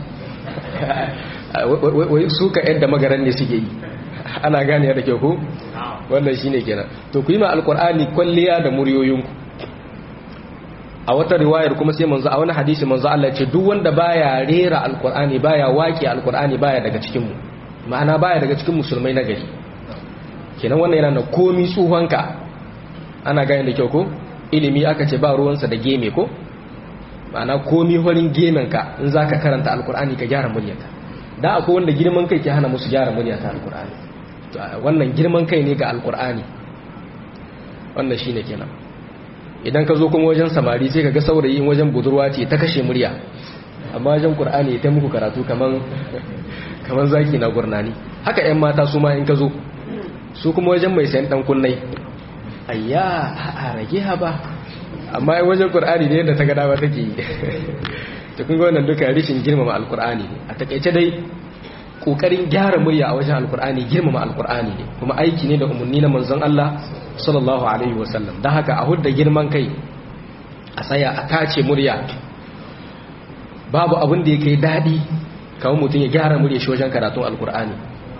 wai su ka yadda magaran ne suke yi ana gane da ke ku wannan shine kenan to ku yi ma alkur'ani kwalliya da muryoyinku a wata riwayar kuma sai manzo a wani hadisi manzo Allah ce duk wanda baya rera alkur'ani baya waki alkur'ani baya daga cikin mu ma'ana baya daga cikin musulmai na gari kenan wannan yana da komi tsuhonka ana gane da kyau ko ilimi aka ce ba ruwansa da geme ko ma'ana komi horin gemenka in za ka karanta alkur'ani ka gyara muryarka da akwai wanda girman kai ke hana musu gyara muryata alkur'ani wannan girman kai ne ga alkur'ani wannan shine kenan idan ka zo kuma wajen samari sai ka ga saurayi wajen budurwa ce ta kashe murya amma wajen qur'ani ta muku karatu kaman kaman zaki na gurnani haka yan mata su ma in ka zo su kuma wajen mai sayan dan kunnai ayya a rage ha ba amma wajen qur'ani ne da ta ga dama take yi to kun ga wannan duka rishin girmama alqur'ani ne a takeice dai kokarin gyara murya a wajen alqur'ani girmama alqur'ani ne kuma aiki ne da umarni na manzon Allah sallallahu alaihi wasallam dan haka a hudda girman kai a tsaya a tace murya babu abin da yake dadi kawai mutum ya gyara murya shi wajen karatun alqur'ani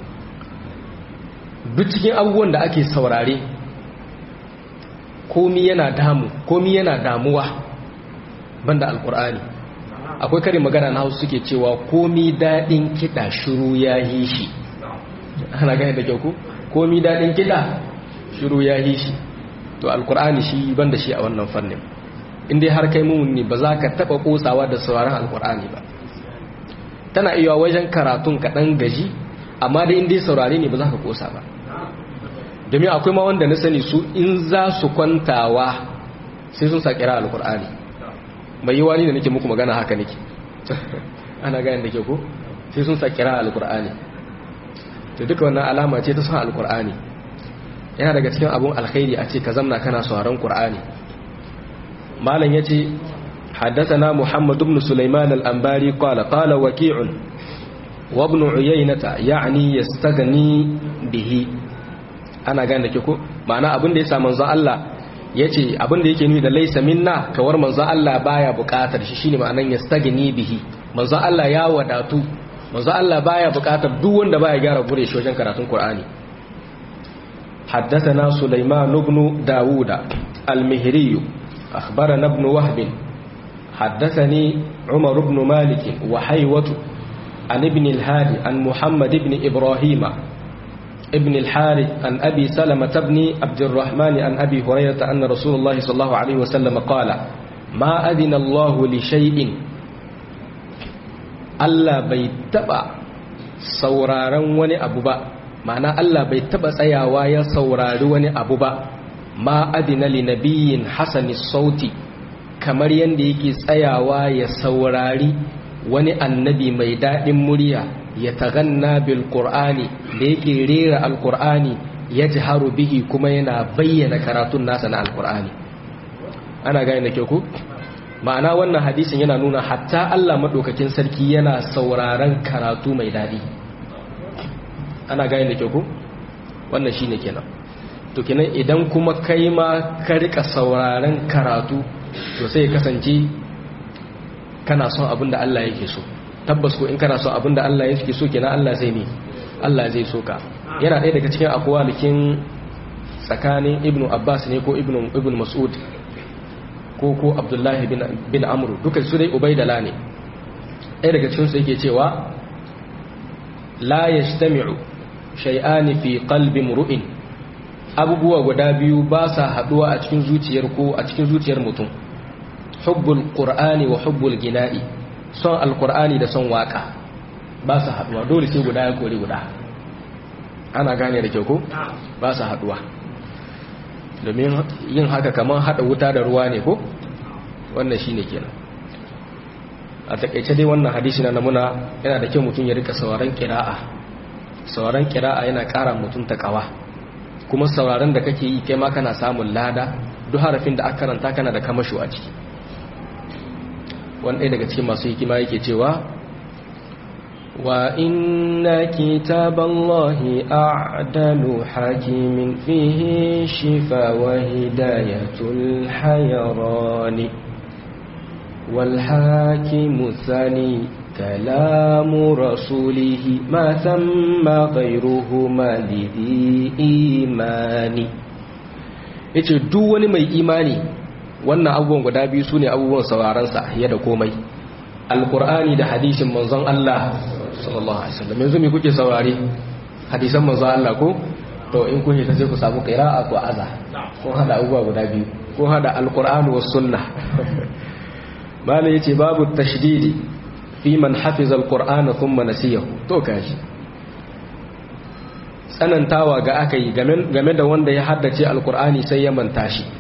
duk cikin abubuwan da ake saurare komi yana damu komi yana damuwa banda alkur'ani akwai karin magana na hausa suke cewa komi daɗin kiɗa shiru ya yi shi ana gani da kyau ku komi daɗin kiɗa shiru ya yi shi to alkur'ani shi banda shi a wannan fannin inda har kai mummuni ba za ka taɓa ƙosawa da sauraron alkur'ani ba tana iya wajen karatun kaɗan gaji amma da inda saurare ne ba za ka ƙosa ba domin akwai ma wanda na sani su in za su kwantawa sai sun sa kira alkur'ani mai yi wani da nake muku magana haka nake ana gayan da ke ko sai sun sa kira alkur'ani to duka wannan alama ce ta son alkur'ani yana daga cikin abun alkhairi a ce ka zamna kana sauraron qur'ani malam yace حدثنا محمد بن سليمان الأنباري قال قال وكيع وابن عيينة يعني يستغني به ana gane da ke ko ma'ana abin da ya sa manzon Allah ya ce abin da yake nuni da laisa minna kawar manzon Allah baya bukatar shi shine ma'anan yastagni bihi manzon Allah ya wadatu manzon Allah baya bukatar duk wanda baya gyara gure shi wajen karatun Qur'ani حدثنا سليمان بن داوود المهري أخبرنا ابن وهب حدثني عمر بن مالك وحيوة عن ابن الهادي عن محمد بن إبراهيم ابن الحارث عن أبي سلمة بن عبد الرحمن عن أبي هريرة أن رسول الله صلى الله عليه وسلم قال ما أذن الله لشيء Allah bai taba sauraron wani abu ba ma'ana Allah bai taba tsayawa ya saurari wani abu ba ma adina li nabiyyin hasani sauti kamar yanda yake tsayawa ya saurari wani annabi mai daɗin murya ya taganna bil qur'ani da yake rera alqur'ani yajharu bihi kuma yana bayyana karatun nasa na alqur'ani ana gane da ke ku ma'ana wannan hadisin yana nuna hatta Allah madaukakin sarki yana sauraron karatu mai dadi ana gane da ke ku wannan shine kenan to kenan idan kuma kai ma ka rika sauraron karatu to sai ya kasance kana son abin da Allah yake so tabbas ko in kana son abin da Allah yake so kenan Allah zai ne Allah zai so ka yana ɗaya daga cikin akwalikin tsakanin ibnu abbas ne ko ibnu ibn mas'ud ko ko abdullahi bin bin amru duka su dai ubaidala ne ɗaya daga cikin su yake cewa la yajtami'u shay'ani fi qalbi mru'in abubuwa guda biyu ba sa haduwa a cikin zuciyar ko a cikin zuciyar mutum hubbul qur'ani wa hubbul gina'i son alqur'ani da son waka ba sa haduwa dole sai guda ya kore guda ana gane da kyau ko ba sa haduwa domin yin haka kamar hada wuta da ruwa ne ko wannan shine kenan a takaice dai wannan hadisi na namuna yana da kyau mutum ya rika sauraron kira'a sauraron kira'a yana kara mutum takawa kuma sauraron da kake yi kai ma kana samun lada duk harafin da aka karanta kana da kamasho a ciki wani ɗaya daga cikin masu hikima yake cewa wa inna kitaballahi a'dalu hakimin fihi shifa wa hidayatul hayrani wal hakimu thani kalamu rasulihi ma thamma ghayruhuma lidhi imani yace duk wani mai imani wannan abubuwan guda biyu su ne abubuwan saurarensa ya da komai alkur'ani da hadishin manzon Allah sallallahu alaihi wasallam yanzu me kuke saurare hadisan manzon Allah ko to in kun ta sai ku samu qira'a ko aza ko hada abubuwa guda biyu ko hada alkur'ani was sunnah malai yace babu tashdidi fi man hafiza alqur'ana thumma nasiyahu to kaji tsanantawa ga aka yi game da wanda ya haddace alkur'ani sai ya manta shi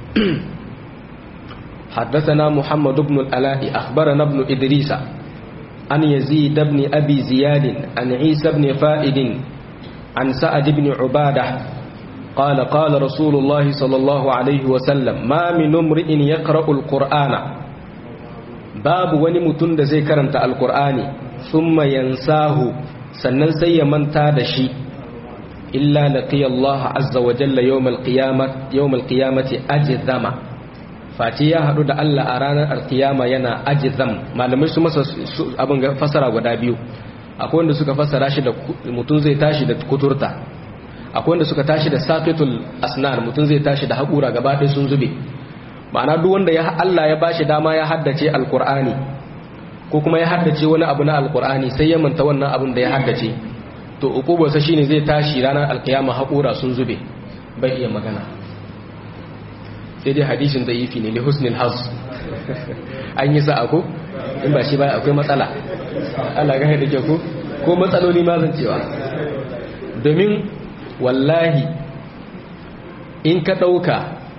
حدثنا محمد بن الألاء أخبرنا ابن إدريس عن يزيد بن أبي زياد عن عيسى بن فائد عن سعد بن عبادة قال قال رسول الله صلى الله عليه وسلم ما من امرئ يقرأ القرآن باب ونمتن زي كرمت القرآن ثم ينساه سنن سي من تادشي إلا لقي الله عز وجل يوم القيامة يوم القيامة أجذم Fati ya haɗu da Allah a ranar alkiyama yana ajizam malamai su masa abin fasara guda biyu akwai wanda suka fasara shi da mutum zai tashi da kuturta akwai wanda suka tashi da saqitul asnan mutum zai tashi da haƙura gaba ɗaya sun zube ma'ana duk wanda ya Allah ya bashi dama ya haddace alqur'ani ko kuma ya haddace wani abu na alqur'ani sai ya manta wannan abin da ya haddace to ukubarsa shine zai tashi ranar alkiyama haƙura sun zube bai iya magana sai dai hadishin da'ifi ne li husnil haz an yi sa'a ko in ba shi ba akwai matsala Allah ga da ke ko ko matsaloli ma zan cewa domin wallahi in ka dauka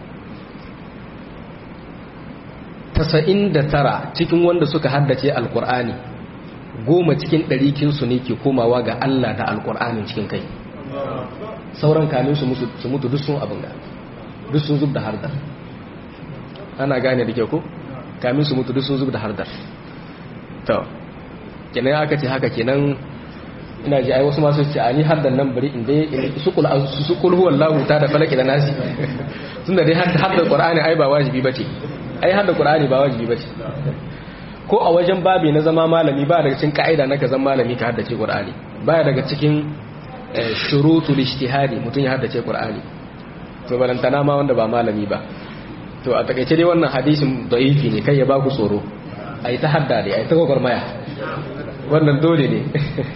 99 cikin wanda suka haddace alkur'ani goma cikin ɗari kinsu ne ke komawa ga Allah da alkur'anin cikin kai sauran kamin su mutu duk sun abin ga duk sun zub da hardar ana gane da ke ku kamin su mutu duk sun zub da hardar to kenan aka ce haka kenan ina ji ai wasu masu ce ani hardar nan bari inda su kul su kul huwallahu ta da falaki da nasi tunda dai hardar qur'ani ai ba wajibi bace ai hardar qur'ani ba wajibi bace ko a wajen babi na zama malami ba daga cikin ka'ida na ka zama malami ka haddace qur'ani baya daga cikin shurutul ijtihadi mutun ya haddace qur'ani to balantana ma wanda ba malami ba to a takaice dai wannan hadisin da'ifi ne kai ya baku tsoro ai ta hadda dai ai ta gwagwarmaya wannan dole ne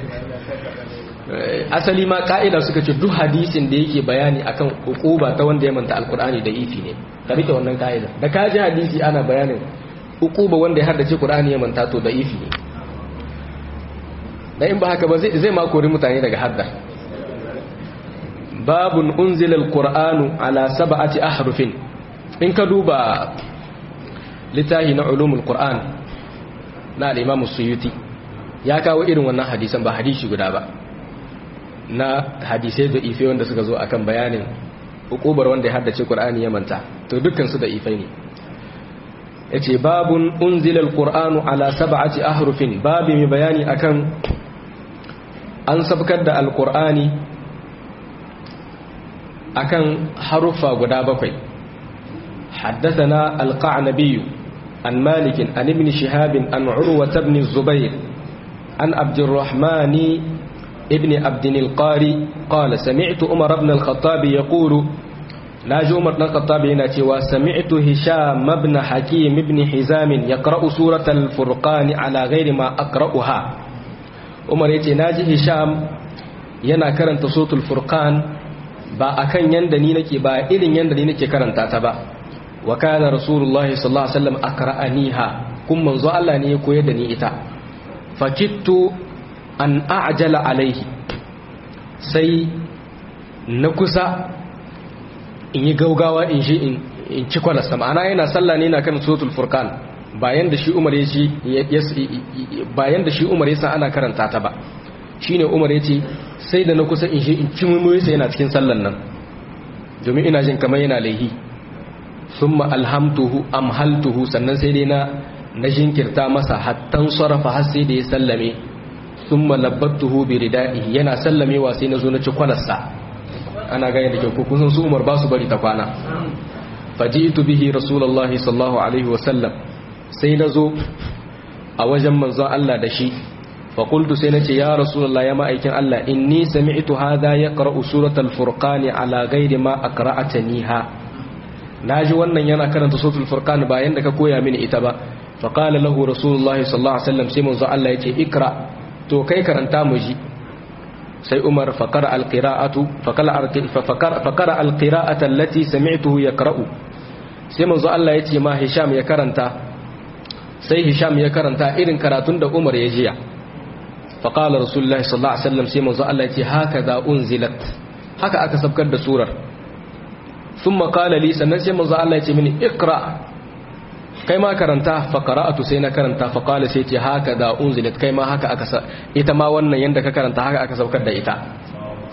asali ma ka'ida suka ce duk hadisin da yake bayani akan hukuba ta wanda ya manta alkur'ani da ifi ne ka rike wannan ka'ida da ka ji hadisi ana bayanin hukuba wanda ya haddace qur'ani ya manta to da ifi ne da in ba haka ba zai zai ma kori mutane daga haddar babun unzila alqur'anu ala sab'ati ahrufin in ka duba littahi na ulumul qur'an na al-imam suyuti ya kawo irin wannan hadisan ba hadisi guda ba na hadisai da ife wanda suka zo akan bayanin hukubar wanda ya haddace qur'ani ya manta to dukkan su da ifai ne yace babun unzila alqur'anu ala sab'ati ahrufin babi mai bayani akan an sabkar da alqur'ani akan harufa guda bakwai حدثنا القعنبي عن مالك عن ابن شهاب عن عروة بن الزبير عن عبد الرحمن ابن عبد القاري قال سمعت عمر بن الخطاب يقول ناجي عمر بن الخطاب يناتي وسمعت هشام بن حكيم بن حزام يقرأ سورة الفرقان على غير ما أقرأها عمر يتي ناجي هشام yana karanta suratul furqan ba akan yanda ni nake ba irin yanda ni nake karanta ta ba wa kana rasulullahi sallallahu alaihi wasallam akra'aniha kun manzo Allah ne ya koyar da ni ita fakittu an a'jala alaihi sai na kusa in yi gaugawa in shi in ci kwalasa ma'ana yana sallah ne na kan suratul furqan bayan da shi umar ya ci bayan da shi umar ya san ana karanta ta ba shine umar ya ce sai da na kusa in shi in ci mummuyi sai yana cikin sallan nan domin ina jin kamar yana laihi thumma alhamtuhu amhaltuhu sannan sai dai na na jinkirta masa hattan sarrafa har sai da ya sallame sun malabbattuhu bi ridaihi yana sallamewa sai na zo na ci kwalarsa ana gani da kyau kusan su umar ba su bari ta kwana faji'tu bihi rasulullahi sallallahu alaihi wasallam sai na zo a wajen manzon Allah da shi fa qultu sai nace ya rasulullahi ya ma'aikin Allah inni sami'tu hadha yaqra'u suratal furqani ala ghairi ma aqra'ataniha naji wannan yana karanta suratul furqan bayan da ka koya mini ita ba fa qala lahu rasulullahi sallallahu alaihi wasallam sai manzon Allah yace ikra to kai karanta mu ji sai umar fakara alqira'atu fakara alqira'ata allati sami'tuhu yaqra'u sai manzo Allah yace ma Hisham ya karanta sai Hisham ya karanta irin karatun da Umar ya jiya faqala rasulullahi sallallahu alaihi wasallam sai manzo Allah yace hakaza unzilat haka aka sabkar da surar thumma qala li sannan sai manzo Allah yace mini iqra kai ma karanta fa qara'atu sai na karanta fa qala sai ce haka da unzilat kai ma haka aka ita ma wannan yanda ka karanta haka aka saukar da ita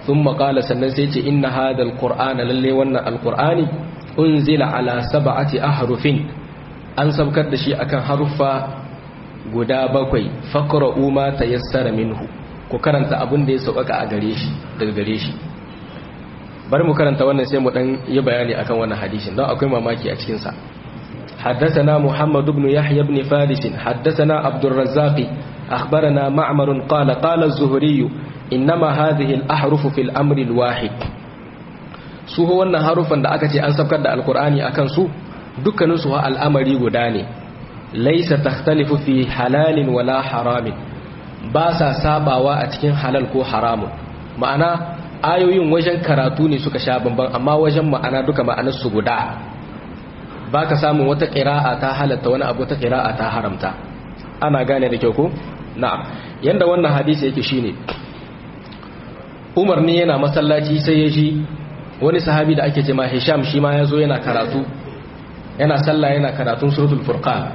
thumma qala sannan sai ce inna hadha alqur'ana lalle wannan alqur'ani unzila ala sab'ati ahrufin an sabkar da shi akan haruffa guda bakwai faqra'u ma tayassara minhu ku karanta abin da ya sauƙaƙa a gare shi daga gare shi bari mu karanta wannan sai mu dan yi bayani akan wannan hadisin don akwai mamaki a cikin sa حدثنا محمد بن يحيى بن فارس حدثنا عبد الرزاق أخبرنا معمر قال قال الزهري إنما هذه الأحرف في الأمر الواحد su wannan harufan da aka ce an sabkar da alkur'ani akan su dukkanin su al'amari guda ne laisa takhtalifu fi halalin wala haramin ba sa sabawa a cikin halal ko haramun ma'ana ayoyin wajen karatu ne suka sha bamban amma wajen ma'ana duka ma'anar su guda baka samun wata qira'a ta halatta wani abu ta qira'a ta haramta ana gane da kyau ko na'am yanda wannan hadisi yake shine Umar ne yana masallaci sai ya ji wani sahabi da ake cewa Hisham shi ma yazo yana karatu yana sallah yana karatun suratul furqan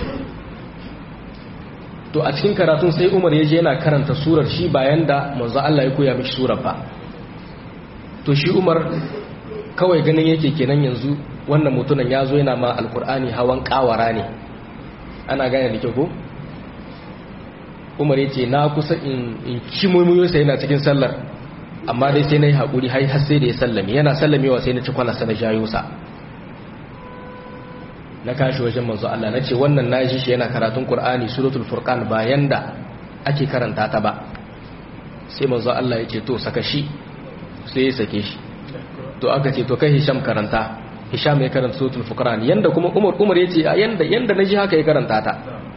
to a cikin karatun sai Umar ya je yana karanta surar shi bayan da manzo Allah ya koya mishi surar ba to shi Umar kawai ganin yake kenan yanzu wannan mutumin ya zo yana ma alkur'ani hawan kawara ne ana gane da kyau ko Umar ya ce na kusa in ci mummuyosa yana cikin sallar amma dai sai na yi haƙuri har sai da ya sallame yana sallamewa sai na ci kwanasa na jayo sa na kashi wajen manzo Allah na ce wannan na ji shi yana karatun Kur'ani suratul furqan bayan da ake karanta ta ba sai manzo Allah ya ce to saka shi sai ya sake shi to aka ce to kai Hisham karanta Hisham ya karanta suratul furqan yanda kuma Umar Umar ya ce yanda yanda naji haka ya karanta ta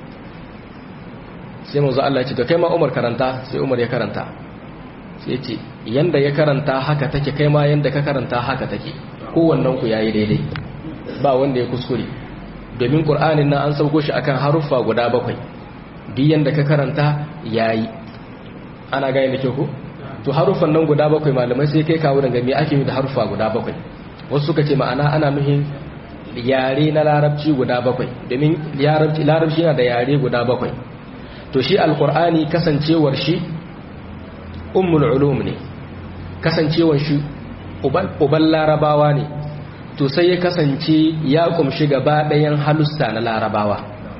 sai manzo Allah ya ce to kai ma Umar karanta sai Umar ya karanta sai ya ce yanda ya karanta haka take kai ma yanda ka karanta haka take kowannen ku yayi daidai ba wanda ya kuskure domin ƙur'anin nan an sauko shi akan haruffa guda bakwai duk yanda ka karanta yayi ana gane da kyau ko to haruffan nan guda bakwai malamai sai kai kawo daga me ake yi da haruffa guda bakwai wasu suka ce ma'ana ana nuhin yare na larabci guda bakwai domin larabci yana da yare guda bakwai to shi alƙur'ani kasancewar shi ummul ulum ne kasancewar shi uban larabawa ne to sai ya kasance ya kumshi gaba ɗayan halussa na larabawa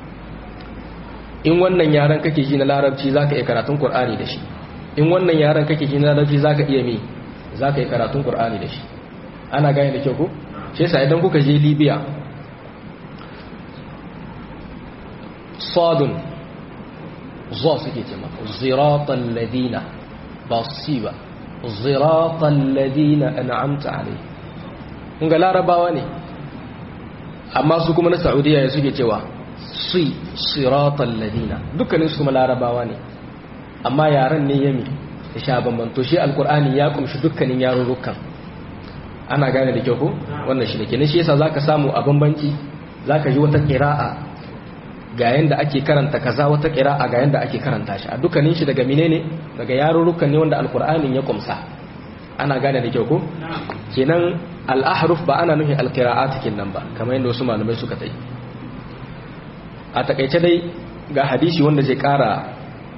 in wannan yaren kake ji na larabci za ka iya karatun ƙur'ani da shi in wannan yaren kake ji na larabci za ka iya mi za ka iya karatun ƙur'ani da shi ana gane da kyau ku shi yasa idan kuka je libya sadun zo suke ce maka ziratan ladina ba su ba ziratan ladina an'amta alaihi kun ga larabawa ne amma su kuma na saudiya ya suke cewa si siratan ladina dukkanin su kuma larabawa ne amma yaren ne yami da sha bamban to shi alkur'ani ya kumshi dukkanin yarurrukan ana gane da kyau ko wannan shi ne kenan shi yasa zaka samu a bambanci zaka ji wata qira'a ga yanda ake karanta kaza wata qira'a ga yanda ake karanta shi a dukkanin shi daga menene daga yarurrukan ne wanda alkur'anin ya kumsa ana gane da kyau ko kenan al'ahruf ba ana nufin alkira'at nan ba kamar yadda wasu malamai suka tai a takaice dai ga hadisi wanda zai kara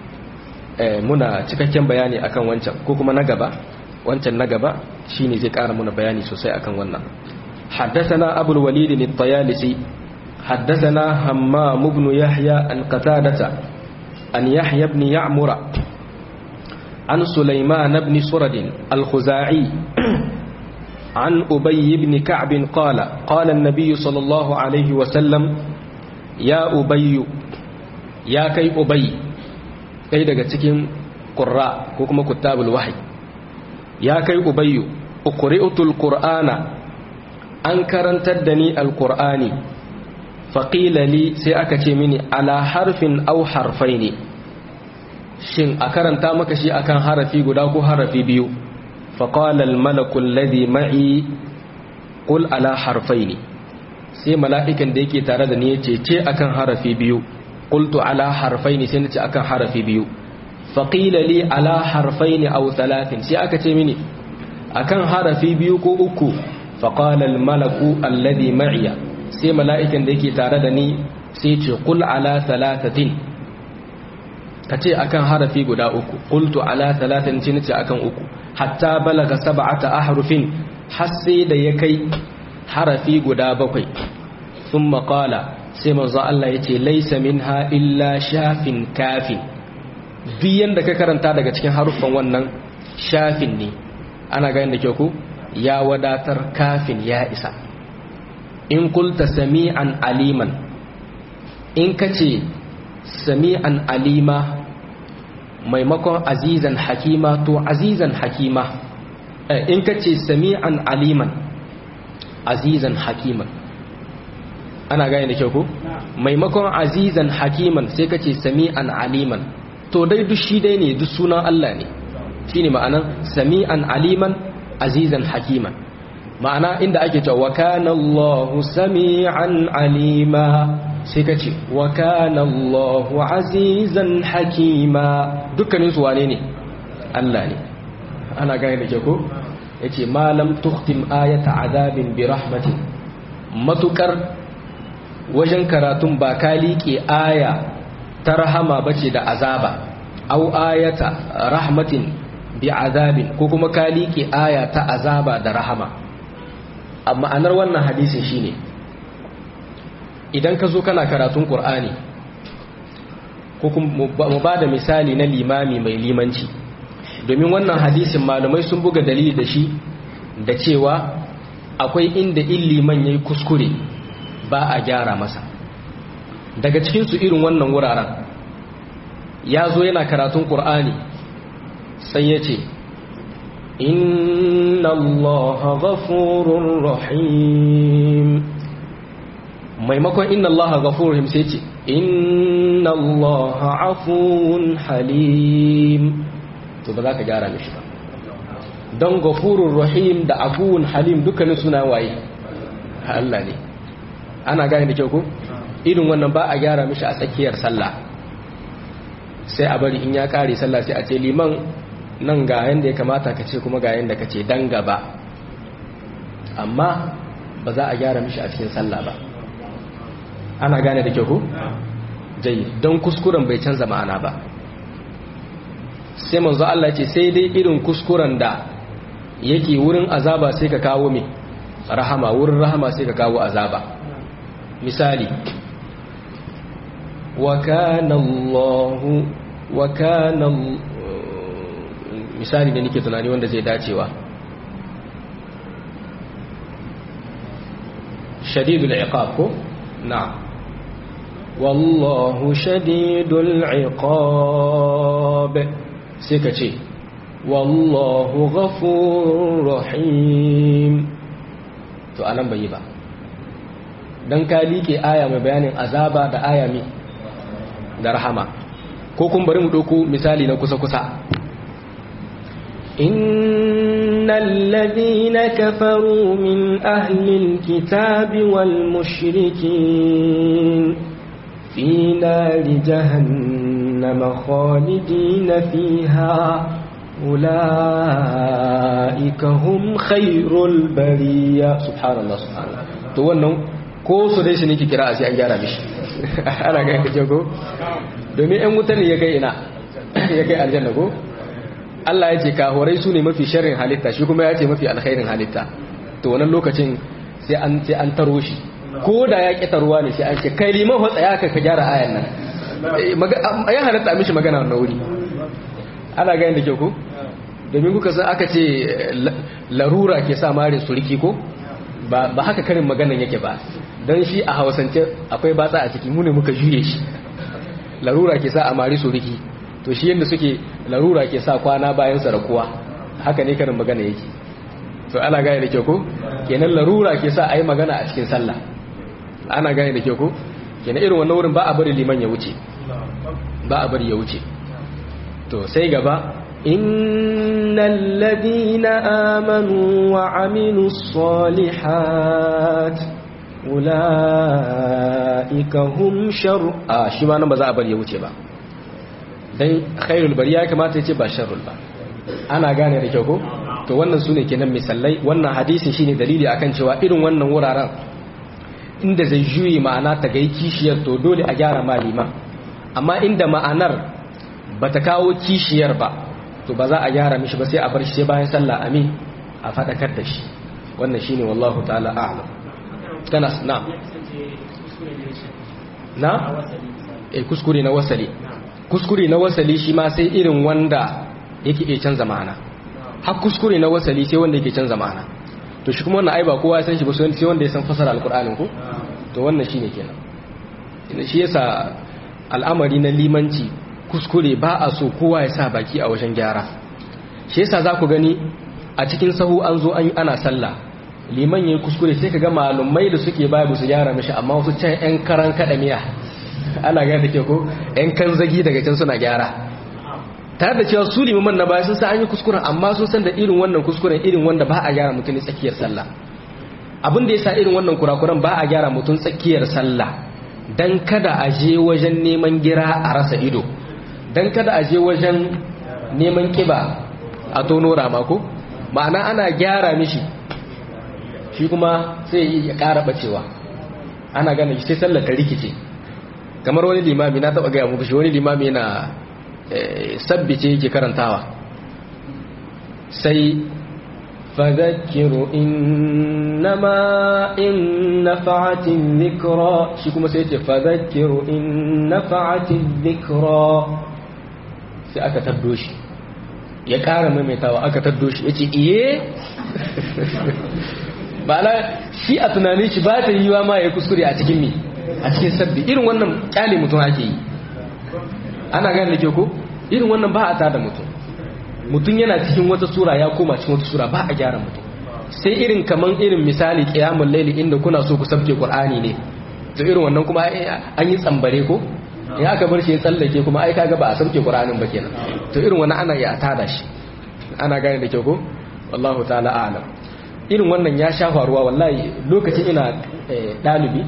muna cikakken bayani akan wancan ko kuma na gaba wancan na gaba shine zai kara muna bayani sosai akan wannan حدثنا أبو الوليد الطيالسي حدثنا همام بن يحيى عن قتادة عن يحيى بن يعمر عن سليمان بن سرد الخزاعي عن أبي بن كعب قال قال النبي صلى الله عليه وسلم يا أبي يا كي أبي كي daga cikin qurra ko kuma kutabul wahyi ya kai ubayyu uqri'utul qur'ana an karantar da ni alqur'ani faqila li sai aka ce mini ala harfin aw harfaini shin a karanta maka shi akan harafi guda ko harafi biyu فقال الملك الذي معي قل على حرفين sai mala'ikan da yake tare da ni yace ce akan harafi biyu qultu ala harfaini sai nace akan harafi biyu faqila li ala harfaini aw thalathin sai aka ce mini akan harafi biyu ko uku faqala al malaku alladhi ma'iya sai mala'ikan da yake tare da ni sai ce qul ala thalathatin kace akan harafi guda uku qultu ala thalathin sai nace akan uku hatta balaga sab'ata ahrufin har sai da ya kai harafi guda bakwai thumma qala sai manzo Allah yace laysa minha illa shafin kafin duk yanda ka karanta daga cikin haruffan wannan shafin ne ana ga yanda ke ku ya wadatar kafin ya isa in kulta sami'an aliman in kace sami'an alima maimakon azizan hakima to azizan hakima in ka ce sami'an aliman azizan hakiman ana gane da kyau ko maimakon azizan hakiman sai ka ce sami'an aliman to dai duk shi dai ne duk sunan Allah ne shine ma'anan sami'an aliman azizan hakiman ma'ana inda ake cewa wa kana Allahu sami'an alima sai ka ce wa kana Allahu azizan hakima dukkanin su wane ne Allah ne ana gane da ke ko yace malam tuhtim ayata azabin bi rahmatin matukar wajen karatun ba ka liƙe aya ta rahama bace da azaba au ayata rahmatin bi azabin ko kuma ka liƙe aya ta azaba da rahama amma ma'anar wannan hadisin shine idan ka zo kana karatun ƙur'ani ko mu ba da misali na limami mai limanci domin wannan hadisin malamai sun buga dalili da shi da cewa akwai inda in liman ya yi kuskure ba a gyara masa daga cikinsu irin wannan wuraren ya zo yana karatun ƙur'ani sai ya ce inna allaha ghafurur rahim maimakon inna allaha ghafurur rahim sai ce inna allaha afuwun halim to ba za ka gyara mishi ba don ghafurur rahim da afuwun halim dukkanin suna waye Allah ne ana gane da kyau ko irin wannan ba a gyara mishi a tsakiyar sallah sai a bari in ya kare sallah sai a ce liman nan ga yanda ya kamata ka ce kuma ga yanda ka ce dan gaba amma ba za a gyara mishi a cikin sallah ba ana gane da kyau ko jayi don kuskuren bai canza ma'ana ba sai manzo Allah ce sai dai irin kuskuren da yake wurin azaba sai ka kawo me rahama wurin rahama sai ka kawo azaba misali wa kana Allah wa kana misali da nake tunani wanda zai dacewa shadidul iqab ko na'am wallahu shadidul iqab sai ka ce wallahu ghafurur rahim to anan bai yi ba dan ka liƙe aya mai bayanin azaba da aya mi da rahama ko kun bari mu ɗauko misali na kusa-kusa إن الذين كفروا من أهل الكتاب والمشركين في نار جهنم خالدين فيها أولئك هم خير البرية سبحان الله سبحان الله to wannan ko su dai shi ne ki kira a sai an gyara mishi ana ga yake ko domin ɗan wuta ne ya kai ina ya kai aljanna ko Allah ya ce kahorai su ne mafi sharrin halitta shi kuma ya ce mafi alkhairin halitta to wannan lokacin sai an sai an taro shi ko da ya ƙetaruwa ne sai an ce kai liman hotsa ya ka gyara ayan nan ya halatta mishi magana wannan wuri ana gani da kyau ko domin kuka san aka ce larura ke sa mare suriki ko ba haka karin maganan yake ba don shi a hausance akwai batsa a ciki mune muka juye shi larura ke sa a mare suriki to shi yadda suke larura ke sa kwana bayan sarakuwa haka ne karin magana yake to ana gane da kyau ko kenan larura ke sa a yi magana a cikin sallah ana gane da kyau ko kenan irin wannan wurin ba a bari liman ya wuce ba a bari ya wuce to sai gaba innal ladina amanu wa amilus salihat ulaika hum shar a shi ma nan ba za a bari ya wuce ba dan khairul bari ya kamata ya ce ba sharrul ba ana gane da kyau ko to wannan sune kenan misalai wannan hadisin shine dalili akan cewa irin wannan wuraren inda zai juyi ma'ana ta gai kishiyar to dole a gyara malima amma inda ma'anar bata kawo kishiyar ba to ba za a gyara mishi ba sai a bar shi sai bayan sallah amin a fadakar da shi wannan shine wallahu ta'ala a'lam kana na na eh kuskure na wasali kuskure na wasali shi ma sai irin wanda yake iya canza ma'ana har kuskure na wasali sai wanda yake canza ma'ana to shi kuma wannan ai ba kowa ya san shi ba sai wanda ya san fasara alqur'anin ko to wannan shine kenan shi yasa al'amari na limanci kuskure ba a so kowa ya sa baki a wajen gyara shi yasa za ku gani a cikin sahu an zo an ana sallah liman yayi kuskure sai ka ga malumai da suke baya su gyara mishi amma wasu can yan karan kada miya ana ga da ke ko yan kan zagi daga can suna gyara tare da cewa su limaman na baya sun san an yi kuskuren amma sun san da irin wannan kuskuren irin wanda ba a gyara mutum tsakiyar sallah abin da yasa irin wannan kurakuran ba a gyara mutum tsakiyar sallah dan kada a je wajen neman gira a rasa ido dan kada a je wajen neman kiba a tono ramako ma'ana ana gyara mishi shi kuma sai ya ƙara bacewa ana gane sai sallar ta rikice kamar wani limami na taɓa gaya muku shi wani limami yana sabbice yake karantawa sai فذكر إنما إن نفعت الذكرى shi kuma sai ce فذكر إن نفعت الذكرى sai aka taddo shi ya ƙara maimaitawa aka taddo shi ya ce iye ba na shi a tunanin shi ba ta yi wa ma ya kuskure a cikin mi a cikin sabbi irin wannan kyale mutum ake yi ana gane da ke ko irin wannan ba a tada mutum mutum yana cikin wata sura ya koma cikin wata sura ba a gyara mutum sai irin kaman irin misali qiyamul layli inda kuna so ku sabke qur'ani ne to irin wannan kuma an yi tsambare ko in aka bar shi ya tsallake kuma ai kaga ba a sabke qur'anin ba kenan to irin wannan ana ya tada shi ana gane da kyau ko wallahu ta'ala a'lam irin wannan ya sha faruwa wallahi lokacin ina dalibi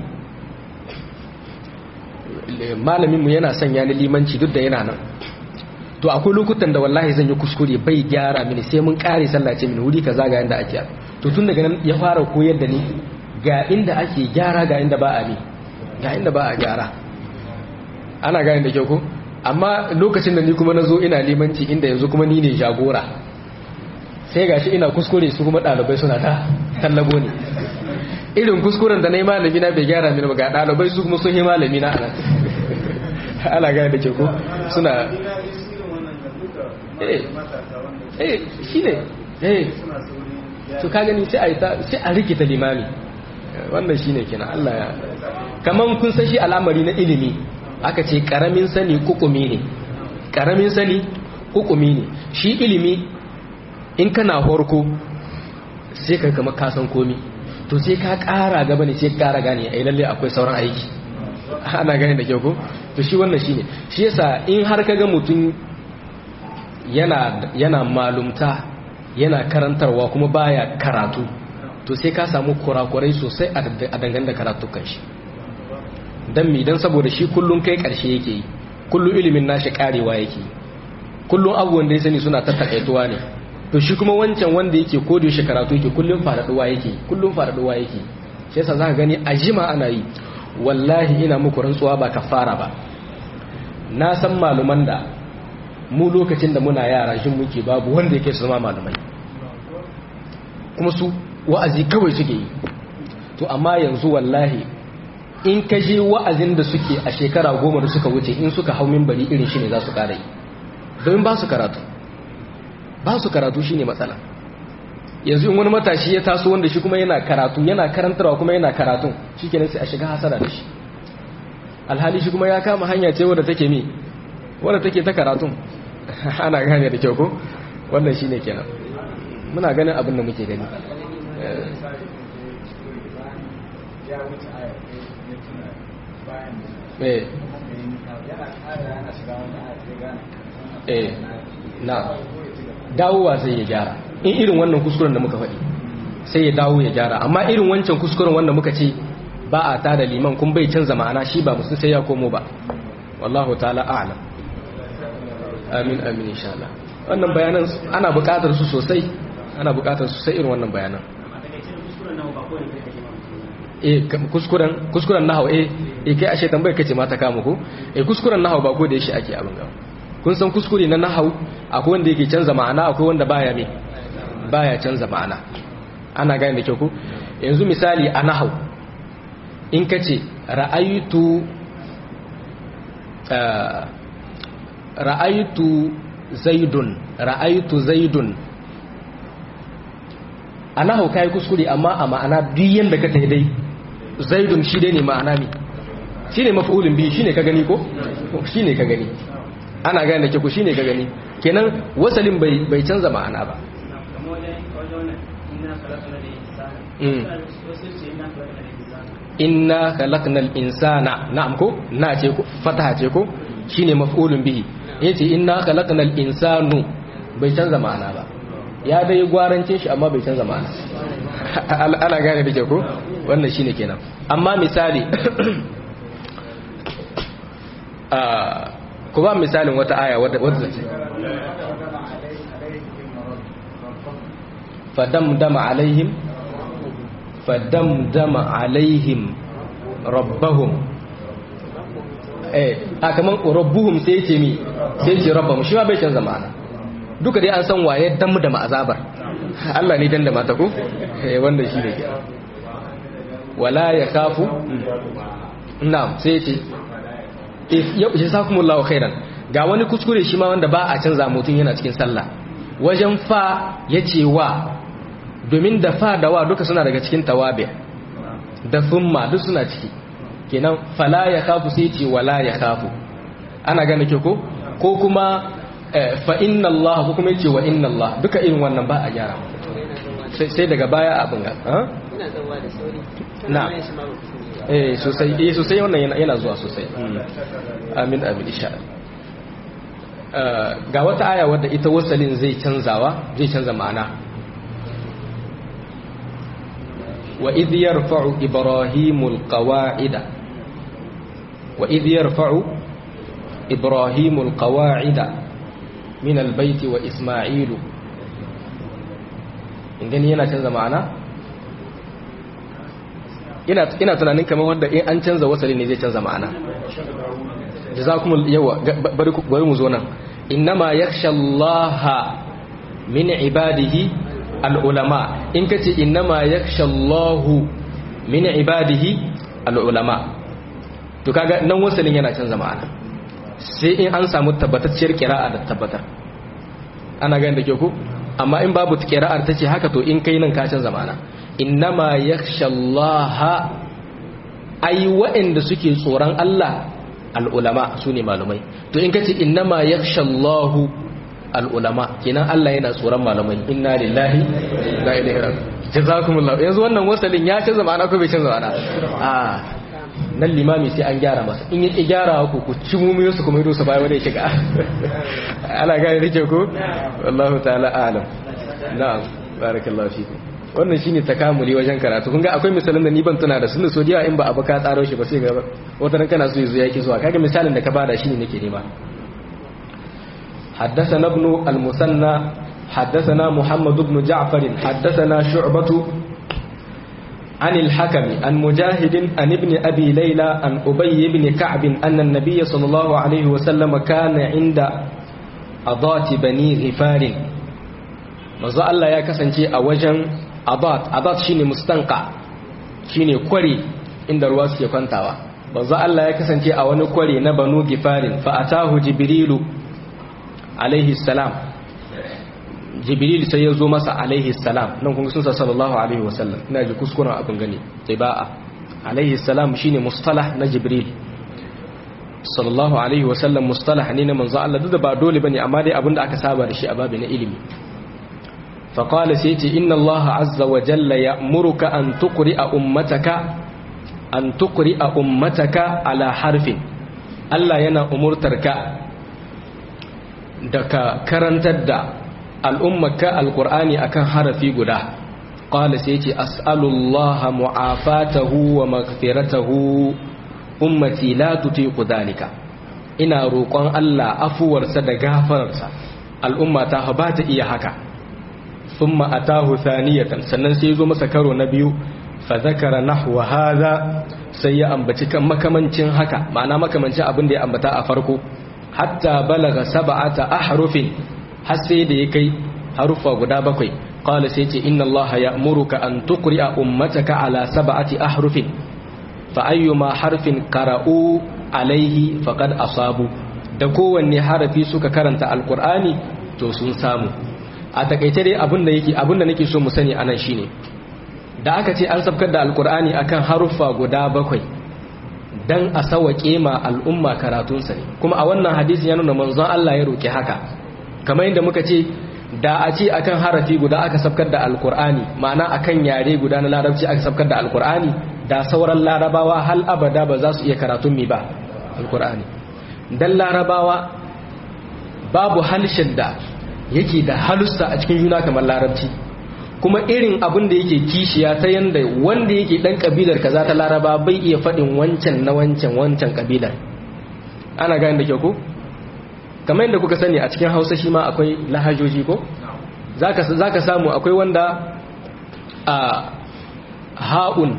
malamin mu yana sanya ni limanci duk da yana nan to akwai lokutan da wallahi zan yi kuskure bai gyara mini sai mun kare sallah ce mini wuri kaza ga yanda ake to tun daga nan ya fara koyar da ni ga inda ake gyara ga inda ba a bi ga inda ba a gyara ana gane da kyau ko amma lokacin da ni kuma na zo ina limanci inda yanzu kuma ni ne jagora sai gashi ina kuskure su kuma ɗalibai suna ta tallabo ne irin kuskuren da na yi malami na bai gyara mini ba ga ɗalibai su kuma sun yi malami na anan ana gane da kyau ko suna eh shi ne eh to ka gani sai a rikita limami wannan shi ne kenan Allah ya kaman kun san shi al'amari na ilimi aka ce karamin sani kukumi ne karamin sani kukumi ne shi ilimi in kana horko sai ka kama kasan komi to sai ka kara gaba ne sai ka kara gane ai lalle akwai sauran aiki ana gane da kyau ko to shi wannan shine shi yasa in har kaga mutum yana yana malumta yana karantarwa kuma baya karatu to sai ka samu kurakurai sosai a dangane da karatukan shi dan mi dan saboda shi kullun kai karshe yake yi kullun ilimin nashi karewa yake kullun abubuwan da ya sani suna tattakaituwa ne to shi kuma wancan wanda yake kodo shi karatu yake kullun fadaduwa yake kullun fadaduwa yake shi yasa zaka gani a jima ana yi wallahi ina muku rantsuwa ba kafara ba na san maluman da mu lokacin da muna yara shin muke babu wanda yake su zama malumai kuma su wa'azi kawai suke yi to amma yanzu wallahi in ka je wa'azin da suke a shekara goma da suka wuce in suka hau mimbari irin shi ne za su kara yi domin ba su karatu ba su karatu shi ne matsala yanzu in wani matashi ya taso wanda shi kuma yana karatu yana karantarwa kuma yana karatun shi kenan sai a shiga hasara da shi alhali shi kuma ya kama hanya ce wadda take mi wadda take ta karatun ana gane da kyau ko wannan shine kenan muna ganin abin da muke gani eh eh na dawowa sai ya gyara in irin wannan kuskuren da muka faɗi sai ya dawo ya gyara amma irin wancan kuskuren wanda muka ce ba a tada liman kun bai canza ma'ana shi ba musu sai ya komo ba wallahu ta'ala a'lam amin amin insha Allah wannan bayanan ana buƙatar su sosai ana buƙatar su sai irin wannan bayanan eh kuskuren kuskuren nahwu eh eh kai ashe tambayar kace mata kama ko eh kuskuren nahwu ba ko da yashi ake abin gaba kun san kuskure na nahau akwai wanda yake canza ma'ana akwai wanda baya me baya canza ma'ana ana gane da kyau ko yanzu misali a nahau in ka ce ra'aytu ra'aytu zaidun ra'aytu zaidun a nahau kai kuskure amma a ma'ana duk yanda ka tayi dai zaidun shi dai ne ma'ana ne shi ne maf'ulun biyu shi ne ka gani ko shi ne ka gani ana gane ke ku shi ne ka gani kenan wasalin bai canza ma'ana ba inna khalaqnal insana na'am ko na ce ko fataha ce ko shine maf'ulun bihi yace inna khalaqnal insanu bai canza ma'ana ba ya dai gwarancin shi amma bai canza ma'ana ana gane da ke ko wannan shine kenan amma misali ku ba misalin wata aya wadda ce fadamdama alaihim fadamdama alaihim rabbahum eh a kaman rabbuhum sai ce mi sai ce rabbahum shi ma bai canza ma'ana duka dai an san waye damdama azabar Allah ne dan da mata ko eh wanda shi ne wala ya kafu na'am sai ce jazakumullahu khairan ga wani kuskure shi ma wanda ba a canza mutum yana cikin sallah wajen fa yace wa domin da fa da wa duka suna daga cikin tawabi da thumma duk suna ciki kenan fala ya kafu sai ce wala ya kafu ana gane ke ko ko kuma fa inna Allah ko kuma yace wa inna Allah duka irin wannan ba a gyara sai daga baya abin ga ina zawa da sauri na eh sosai eh sosai wannan yana yana zuwa sosai amin amin insha ga wata aya wadda ita wasalin zai canzawa zai canza ma'ana wa idh yarfa'u ibrahimul qawa'ida wa idh yarfa'u ibrahimul qawa'ida min albayti wa isma'ilu ingani yana canza ma'ana ina ina tunanin kamar wanda in an canza wasali ne zai canza ma'ana jazakumul yawa bari bari mu zo nan innama yakhshallaha min ibadihi alulama in kace innama yakhshallahu min ibadihi alulama to kaga nan wasalin yana canza ma'ana sai in an samu tabbatacciyar kira'a da tabbatar ana ganin da ke ku amma in babu kira'ar tace haka to in kai nan ka canza ma'ana innama yakhshallaha ai waɗanda suke tsoron Allah al'ulama su ne malumai to in kace innama yakhshallahu al'ulama kenan Allah yana tsoron malamai inna lillahi la ilaha illa jazakumullah yanzu wannan wasalin ya canza ma'ana ko bai canza ma'ana a nan limami sai an gyara masa in yi gyara ku ku ci mummiyo su kuma yi su baya wanda ya shiga ala gane rike ku wallahu ta'ala alam na'am barakallahu fikum wannan shine takamuli wajen karatu kun ga akwai misalan da ni ban tuna da sun so diya in ba abu ka tsaro shi ba sai ga wata ran kana so yazo yake zuwa kaga misalin da ka bada shine nake nema حدثنا ابن المثنى حدثنا محمد بن جعفر حدثنا شعبة عن الحكم عن مجاهد عن ابن أبي ليلى عن أبي بن كعب أن النبي صلى الله عليه وسلم كان عند أضات بني غفار manzo Allah ya kasance a wajen adat adat shine mustanqa shine kwari inda ruwa suke kwantawa manzo Allah ya kasance a wani kwari na banu gifarin fa atahu jibrilu alaihi salam jibril sai ya zo masa alaihi salam nan kun sun sallallahu alaihi wasallam ina ji kuskuren abin gani tiba'a alaihi salam shine mustalah na jibril sallallahu alaihi wasallam mustalah ne na manzo Allah duk da ba dole bane amma dai abinda aka saba da shi a babu na ilimi fa qala sai ce inna Allah azza wa jalla ya'muruka an tuqri'a ummataka an tuqri'a ummataka ala harfin Allah yana umurtarka da ka karantar da al'ummaka alƙur'ani akan harafi guda ƙwala sai ce as'alullaha mu'afatahu wa magfiratahu ummati la tutiqu dhalika ina roƙon Allah afuwarsa da gafararsa al'umma ta ba ta iya haka thumma atahu thaniyatan sannan sai zo masa karo na biyu fa zakara nahwa hadha sai ya ambaci kan makamancin haka ma'ana makamancin abin da ya ambata a farko hatta balaga sab'ata ahrufin har sai da ya kai harufa guda bakwai qala sai ce inna allaha ya'muruka an tuqri'a ummataka ala sab'ati ahrufin fa ayyuma harfin qara'u alaihi faqad asabu da kowanne harafi suka karanta alqur'ani to sun samu a takaice dai abinda yake abinda nake so mu sani anan shine da aka ce an sabkar da alqur'ani akan haruffa guda bakwai dan a sawake ma al'umma karatunsa ne kuma a wannan hadisi ya nuna manzon Allah ya roki haka kamar yadda muka ce da a ce akan harafi guda aka sabkar da alqur'ani ma'ana akan yare guda na larabci aka sabkar da alqur'ani da sauran larabawa hal abada ba za su iya karatun mi ba alqur'ani dan larabawa babu halshen da yake da halussa a cikin juna kamar larabci kuma irin abin da yake kishiya ta yanda wanda yake dan kabilar kaza ta laraba bai iya faɗin wancan na wancan wancan kabilar ana gani da kyau ko kamar yadda kuka sani a cikin hausa shi ma akwai lahajoji ko za ka samu akwai wanda a ha'un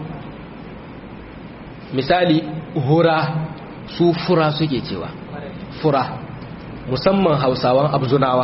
misali hura su fura suke cewa fura musamman hausawan abzunawa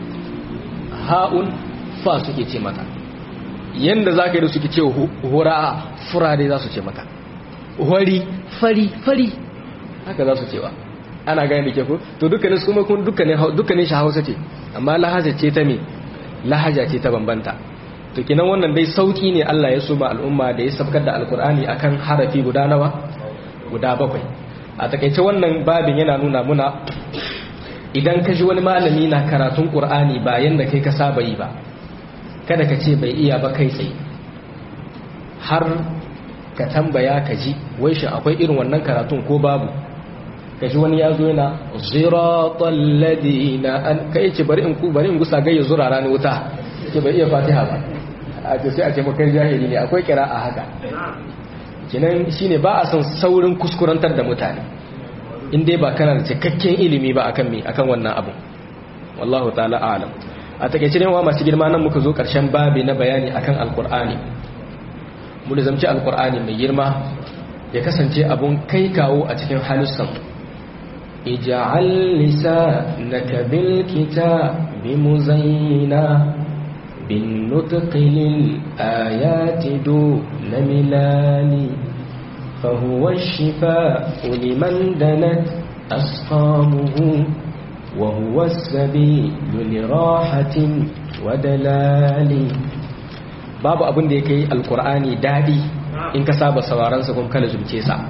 ha'un fa suke ce mata yanda za ka yi da suke ce hura fura dai za su ce mata wari fari fari haka za su cewa ana gani da ke ku to dukkanin su kuma kun dukkanin shi hausa ce amma lahaja ce ta me lahaja ce ta bambanta to kinan wannan dai sauki ne Allah ya so ba al'umma da ya sabkar da alkur'ani akan harafi guda nawa guda bakwai a takaice wannan babin yana nuna muna idan ka ji wani malami na karatun qur'ani ba yanda kai ka saba yi ba kada ka ce bai iya ba kai tsaye har ka tambaya ka ji wai shi akwai irin wannan karatun ko babu ka ji wani ya zo yana ziratal ladina an kai ce bari in ku bari in gusa ga ya zura rani wuta ce bai iya fatiha ba a ce sai a ce makai jahili ne akwai kira a haka kinan shine ba a son saurin kuskurantar da mutane in dai ba kana da cikakken ilimi ba akan me akan wannan abu wallahu ta'ala a'lam a takeice ne wa masu girma nan muka zo karshen babi na bayani akan alqur'ani mu da zamci alqur'ani mai girma ya kasance abun kai kawo a cikin halussan ij'al lisanaka bil kitabi muzayyina bin nutqi lil ayati duna milani فهو الشفاء لمن دنت أسقامه وهو السبيل لراحة ودلال babu abin da ya kai alkur'ani daɗi in ka saba sauraronsa kuma kala zumce sa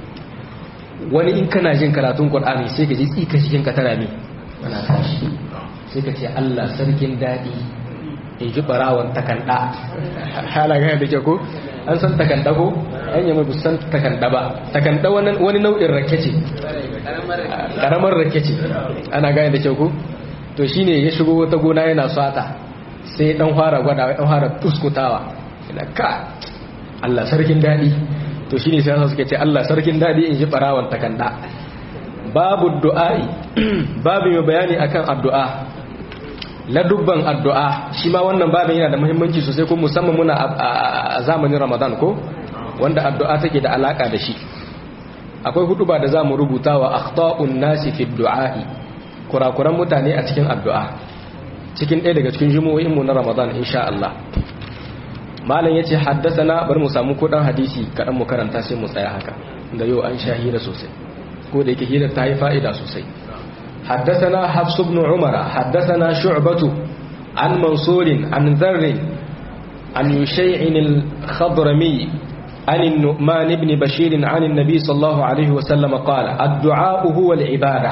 wani in kana jin karatun qur'ani sai ka ji tsika cikin ka tana me ana tashi sai ka ce Allah sarkin daɗi in ji barawan takanda hala ga da ke ko an san takanda ko an yi mai san takanda ba takanda wani nau'in rake ce karamar rake ce ana gane da ke ko to shine ya shigo wata gona yana sata sai dan fara gwada dan fara tuskutawa ina ka Allah sarkin dadi to shine sai suke ce Allah sarkin dadi in ji barawan takanda babu du'a'i babu mai bayani akan addu'a ladubban addu'a shi ma wannan babin yana da muhimmanci sosai ko musamman muna a zamanin Ramadan ko wanda addu'a take da alaka da shi akwai huduba da zamu rubuta wa akhta'un nasi fi du'a'i kurakuran mutane a cikin addu'a cikin ɗaya daga cikin jumu'o'in mu na Ramadan insha Allah malam yace haddathana bari mu samu kodan hadisi kadan mu karanta sai mu tsaya haka da yau an sha hira sosai ko da yake hira ta yi fa'ida sosai حدثنا حفص بن عمر حدثنا شعبة عن منصور عن ذر عن يشيع الخضرمي عن النؤمان بن بشير عن النبي صلى الله عليه وسلم قال الدعاء هو العبادة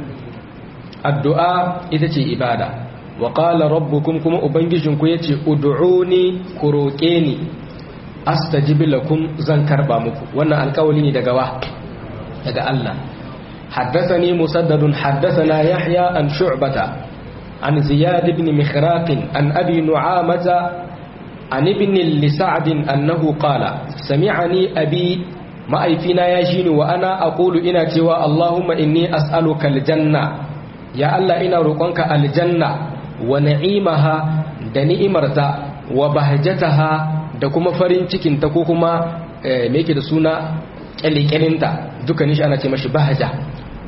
الدعاء إذا عبادة وقال ربكم كما أبنجشن كيتي ادعوني كروكيني أستجب لكم زنكر بامكم وانا القوليني دقوا دقا الله حدثني مسدد حدثنا يحيى عن شعبة عن زياد بن مخراق عن أبي نعامة عن ابن لسعد أنه قال سمعني أبي ما أيفينا يجين وأنا أقول إنا توا اللهم إني أسألك الجنة يا الله إنا رقنك الجنة ونعيمها دنئمرتا وبهجتها da kuma farin cikinta ko kuma me yake da suna kyalikelinta dukkanin shi ana ce mashi bahaja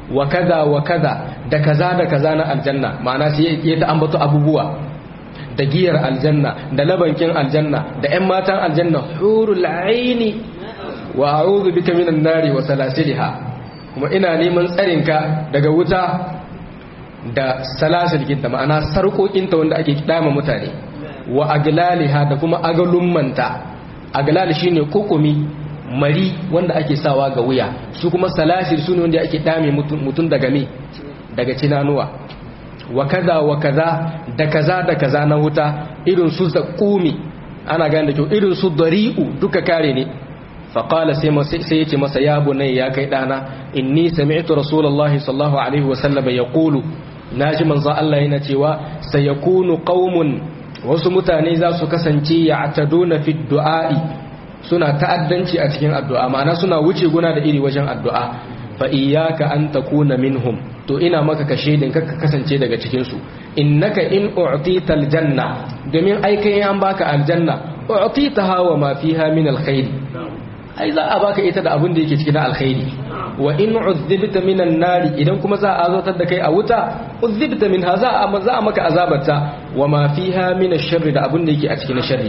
wa kaza wa kaza da kaza da kaza na aljanna ma'ana sai ya ta ambato abubuwa da giyar aljanna da labankin aljanna da ƴan matan aljanna hurul aini wa a'udhu bika minan nari wa salasiliha kuma ina neman tsarinka daga wuta da salasil kinta ma'ana sarƙoƙinta wanda ake dama mutane wa aglaliha da kuma agalummanta aglal shine kokumi mari wanda ake sawa ga wuya su kuma salasil sune wanda ake dame mutum daga me daga cinanuwa wa kaza wa kaza da kaza da kaza na wuta irin su zakumi ana gane da kyau irin su dari'u duka kare ne faƙala sai yace masa ya bunai ya kai ɗana inni sami'tu rasulullahi sallallahu alaihi wasallam ya ƙulu na ji manzo Allah yana cewa sayakunu qaumun wasu mutane za su kasance ya ataduna fi du'a'i suna ta'addanci a cikin addu'a ma'ana suna wuce guna da iri wajen addu'a fa iyyaka an takuna minhum to ina maka kashe din ka kasance daga cikin su innaka in u'tita aljanna domin ai kai an baka aljanna u'titaha wa ma fiha min alkhair ai za a baka ita da abin da yake cikin alkhairi wa in uzzibta minan nari idan kuma za a azotar da kai a wuta uzzibta minha za a za a maka azabarta wa ma fiha min ash-sharri da abin da yake a cikin sharri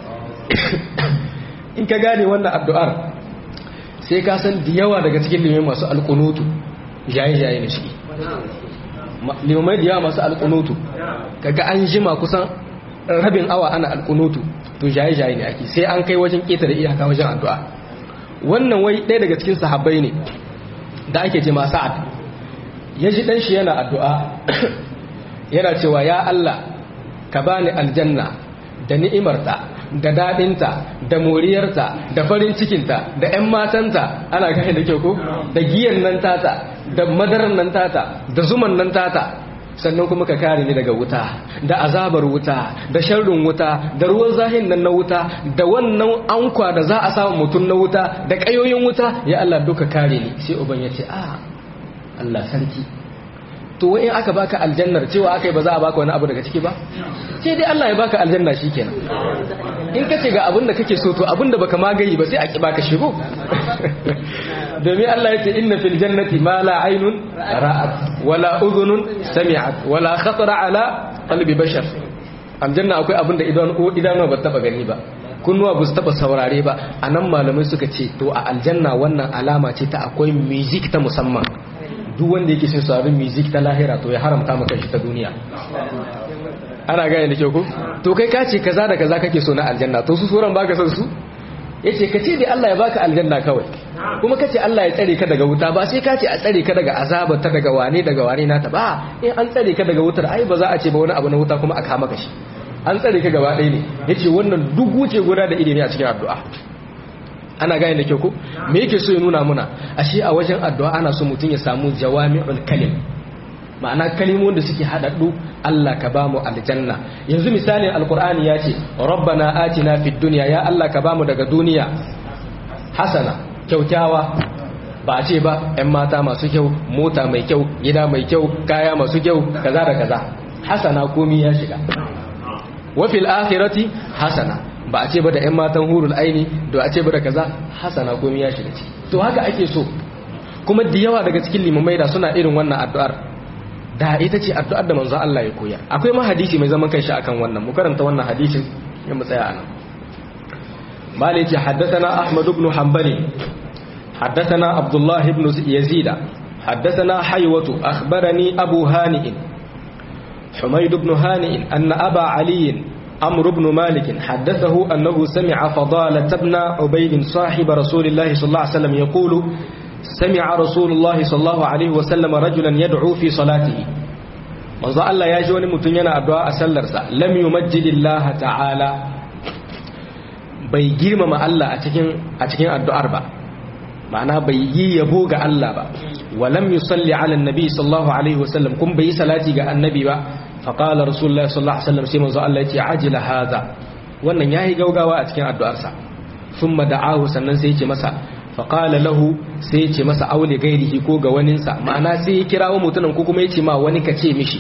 in ka gane wannan addu'ar sai ka san da yawa daga cikin limai masu alqunutu jaye jaye ne shi limai da yawa masu alqunutu kaga an jima kusan rabin awa ana alqunutu to jaye jaye ne ake sai an kai wajen keta da iyaka wajen addu'a wannan wai ɗaya daga cikin sahabbai ne da ake ce ma sa'ad ya ji ɗan shi yana addu'a yana cewa ya Allah ka bani aljanna da ni'imarta da daɗinta da moriyarta da farin cikinta da ‘yan matanta ana gane da kyau ko da giyan nan tata da madarar nan tata da zuman nan tata sannan kuma ka kare ni daga wuta da azabar wuta da sharrin wuta da ruwan zahin nan na wuta da wannan ankwa da za a samu mutum na wuta da ƙayoyin wuta ya Allah duka kare ni sai uban ya ce a Allah sarki to wai in aka baka aljannar cewa aka yi ba za a baka wani abu daga ciki ba sai dai Allah ya baka aljanna shikenan in kace ga abin da kake so to abin da baka magayi ba sai a ki baka shigo domin Allah ya ce inna fil jannati ma la aynun ra'at wala udhunun sami'at wala khatara ala qalbi bashar aljanna akwai abin da idan idanuwa ba taba gani ba kunnuwa ba su taba saurare ba anan malamai suka ce to a aljanna wannan alama ce ta akwai music ta musamman duk wanda yake son sauraron music ta lahira to ya haramta maka shi ta duniya ana gane da kyau ko to kai ka ce kaza da kaza kake so na aljanna to su sauran baka son su yace ka ce dai Allah ya baka aljanna kawai kuma kace Allah ya tsare ka daga wuta ba sai ka ce a tsare ka daga azabar ta daga wane daga wane nata ba in an tsare ka daga wutar ai ba za a ce ba wani abu na wuta kuma a kama ka shi an tsare ka gaba ɗaya ne yace wannan duk wuce guda da ilimi a cikin addu'a ana gane da kyau ko me yake so ya nuna muna ashe a wajen addu'a ana so mutum ya samu jawami'ul kalim ma'ana kalimomin da suke haɗaɗɗu Allah ka bamu aljanna yanzu misalin alkur'ani ya ce rabbana atina fid dunya ya Allah ka bamu daga duniya hasana kyaukyawa ba a ce ba 'yan mata masu kyau mota mai kyau gida mai kyau kaya masu kyau kaza da kaza hasana komi ya shiga wafil akhirati hasana ba a ce ba da 'yan matan hurul aini da a ce ba da kaza hasana komi ya shiga ci to haka ake so kuma da yawa daga cikin limamai da suna irin wannan addu'ar da ita ce addu'ar da manzo Allah ya koya akwai ma hadisi mai zaman kanshi akan wannan mu karanta wannan hadisin ya mu tsaya anan مالك حدثنا أحمد بن حنبل حدثنا عبد الله بن يزيد حدثنا حيوة أخبرني أبو هانئ حميد بن هانئ أن أبا علي أمر بن مالك حدثه أنه سمع فضالة بن عبيد صاحب رسول الله صلى الله عليه وسلم يقول سمع رسول الله صلى الله عليه وسلم رجلا يدعو في صلاته manzo Allah ya ji wani mutum yana addu'a a sallarsa lam yumajjidillah ta'ala bai girmama Allah a cikin a cikin addu'ar ba ma'ana bai yi yabo ga Allah ba walam yusalli ala annabi sallallahu alaihi wasallam kun bai salati ga annabi ba fa qala rasulullahi sallallahu alaihi wasallam sai manzo Allah ya ce ajila hadha wannan yayi gaugawa a cikin addu'arsa thumma da'ahu sannan sai ya ce masa fa qala lahu sai ya ce masa aule gairihi ko ga waninsa ma'ana sai ya kirawo mutumin ko kuma ya ce ma wani ka ce mishi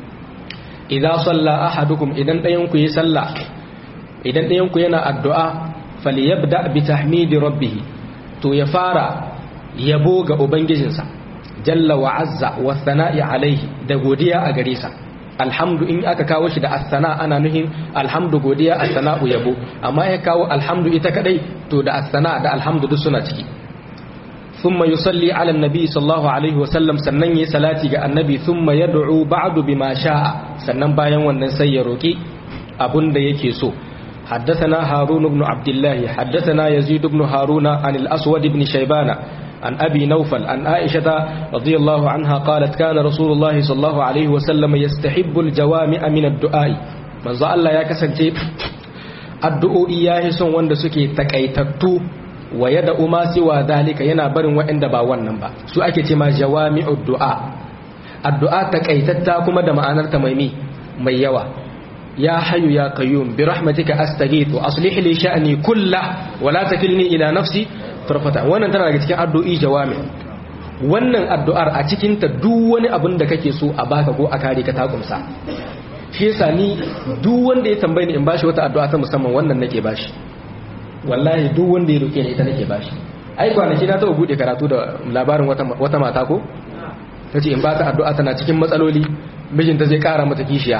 idza salla ahadukum idan dayan ku yi sallah idan ɗayanku yana addu'a falyabda bi tahmidi rabbih to ya fara yabo ga ubangijinsa jalla wa azza wa thana'i alaihi da godiya a gare sa alhamdu in aka kawo shi da as-sana ana nuhin alhamdu godiya as-sana'u yabo amma ya kawo alhamdu ita kadai to da as-sana da alhamdu duk suna ciki thumma yusalli ala nabi sallallahu alaihi wasallam sannan yayi salati ga annabi thumma yad'u ba'du bima sha'a sannan bayan wannan sai ya roki abunda yake so حدثنا هارون بن عبد الله حدثنا يزيد بن هارون عن الأسود بن شيبان عن أبي نوفل عن عائشة رضي الله عنها قالت كان رسول الله صلى الله عليه وسلم يستحب الجوامع من الدعاء من ذا الله يا كسنتي الدعاء إياه سن وند سكي تكيتتو ويدعو ما سوى ذلك yana barin waɗanda ba wannan ba su ake ce ma jawami'ud du'a addu'a takaitatta kuma da ma'anar ta mai mai yawa يا حي يا قيوم برحمتك أستغيث وأصلح لي شأني كله ولا تكلني إلى نفسي طرفة wannan tana daga cikin addu'o'i jawami wannan addu'ar a cikin ta duk wani abin da kake so a baka ko a kare ka ta kumsa shi yasa ni duk wanda ya tambaye ni in bashi wata addu'a ta musamman wannan nake bashi wallahi duk wanda ya roke ni ita nake bashi ai kwanaki na taɓa bude karatu da labarin wata wata mata ko tace in ba ta addu'a tana cikin matsaloli mijinta zai kara mata kishiya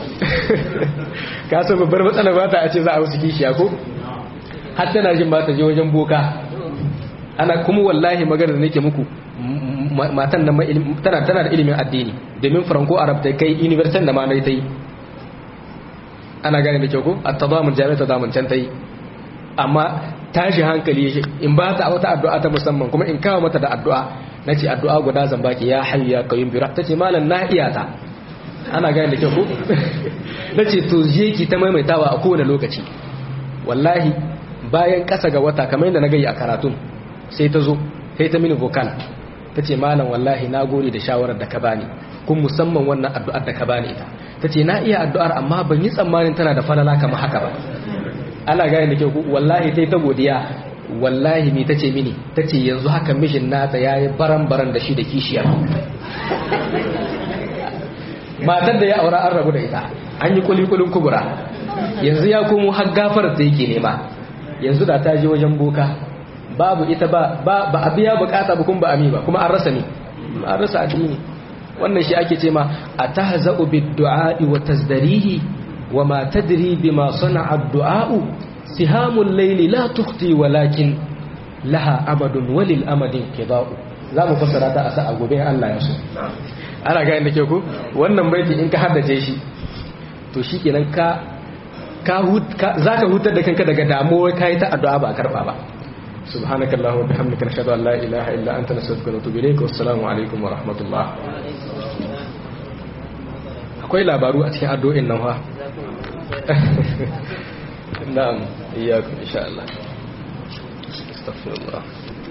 ka san babbar matsala ba ta a ce za a wasu kishiya ko har tana jin ba ta je wajen boka ana kuma wallahi magana da nake muku matan nan tana tana da ilimin addini domin franco arab ta kai university da ma na ta yi ana gane da kyau ko a tadamun jami'a ta damun can ta yi amma tashi hankali in ba ta wata addu'a ta musamman kuma in kawo mata da addu'a na ce addu'a guda zan baki ya hayyu ya kayyum bi ta ce malam na iya ta ana gane da kyau ko na ce to je ki ta maimaitawa a kowane lokaci wallahi bayan kasa ga wata kamar yadda na gayi a karatun sai ta zo sai ta mini vocal ta ce malam wallahi na gode da shawarar da ka bani kun musamman wannan addu'ar da ka bani ita ta ce na iya addu'ar amma ban yi tsammanin tana da falala kamar haka ba ana gane da kyau ko wallahi sai ta godiya wallahi me ta ce mini ta ce yanzu haka mishin nata ya yi baran-baran da shi da kishiya matar da ya aura an rabu da ita an yi kulikulin kubura yanzu ya komo har gafar da yake nema yanzu da ta je wajen boka babu ita ba ba a biya bukata ba kuma ba ami ba kuma an rasa ne an rasa addini wannan shi ake ce ma atahza'u bid-du'a'i wa tazdarihi wa ma tadri bima sana'a ad-du'a'u sihamul layli la tukhti walakin laha amadun walil amadin qida'u za mu fassara ta a sa a gobe Allah ya so ana gani da ke ku wannan baiti in ka haddace shi to shi kenan ka za ka hutar da kanka daga damuwa ka yi ta addu'a ba a karɓa ba subhanaka allahumma bihamdika nashhadu an la ilaha illa anta nastaghfiruka wa natubu ilayk wa assalamu alaikum wa rahmatullah akwai labaru a cikin addu'o'in nan fa na'am iyyakum insha Allah astaghfirullah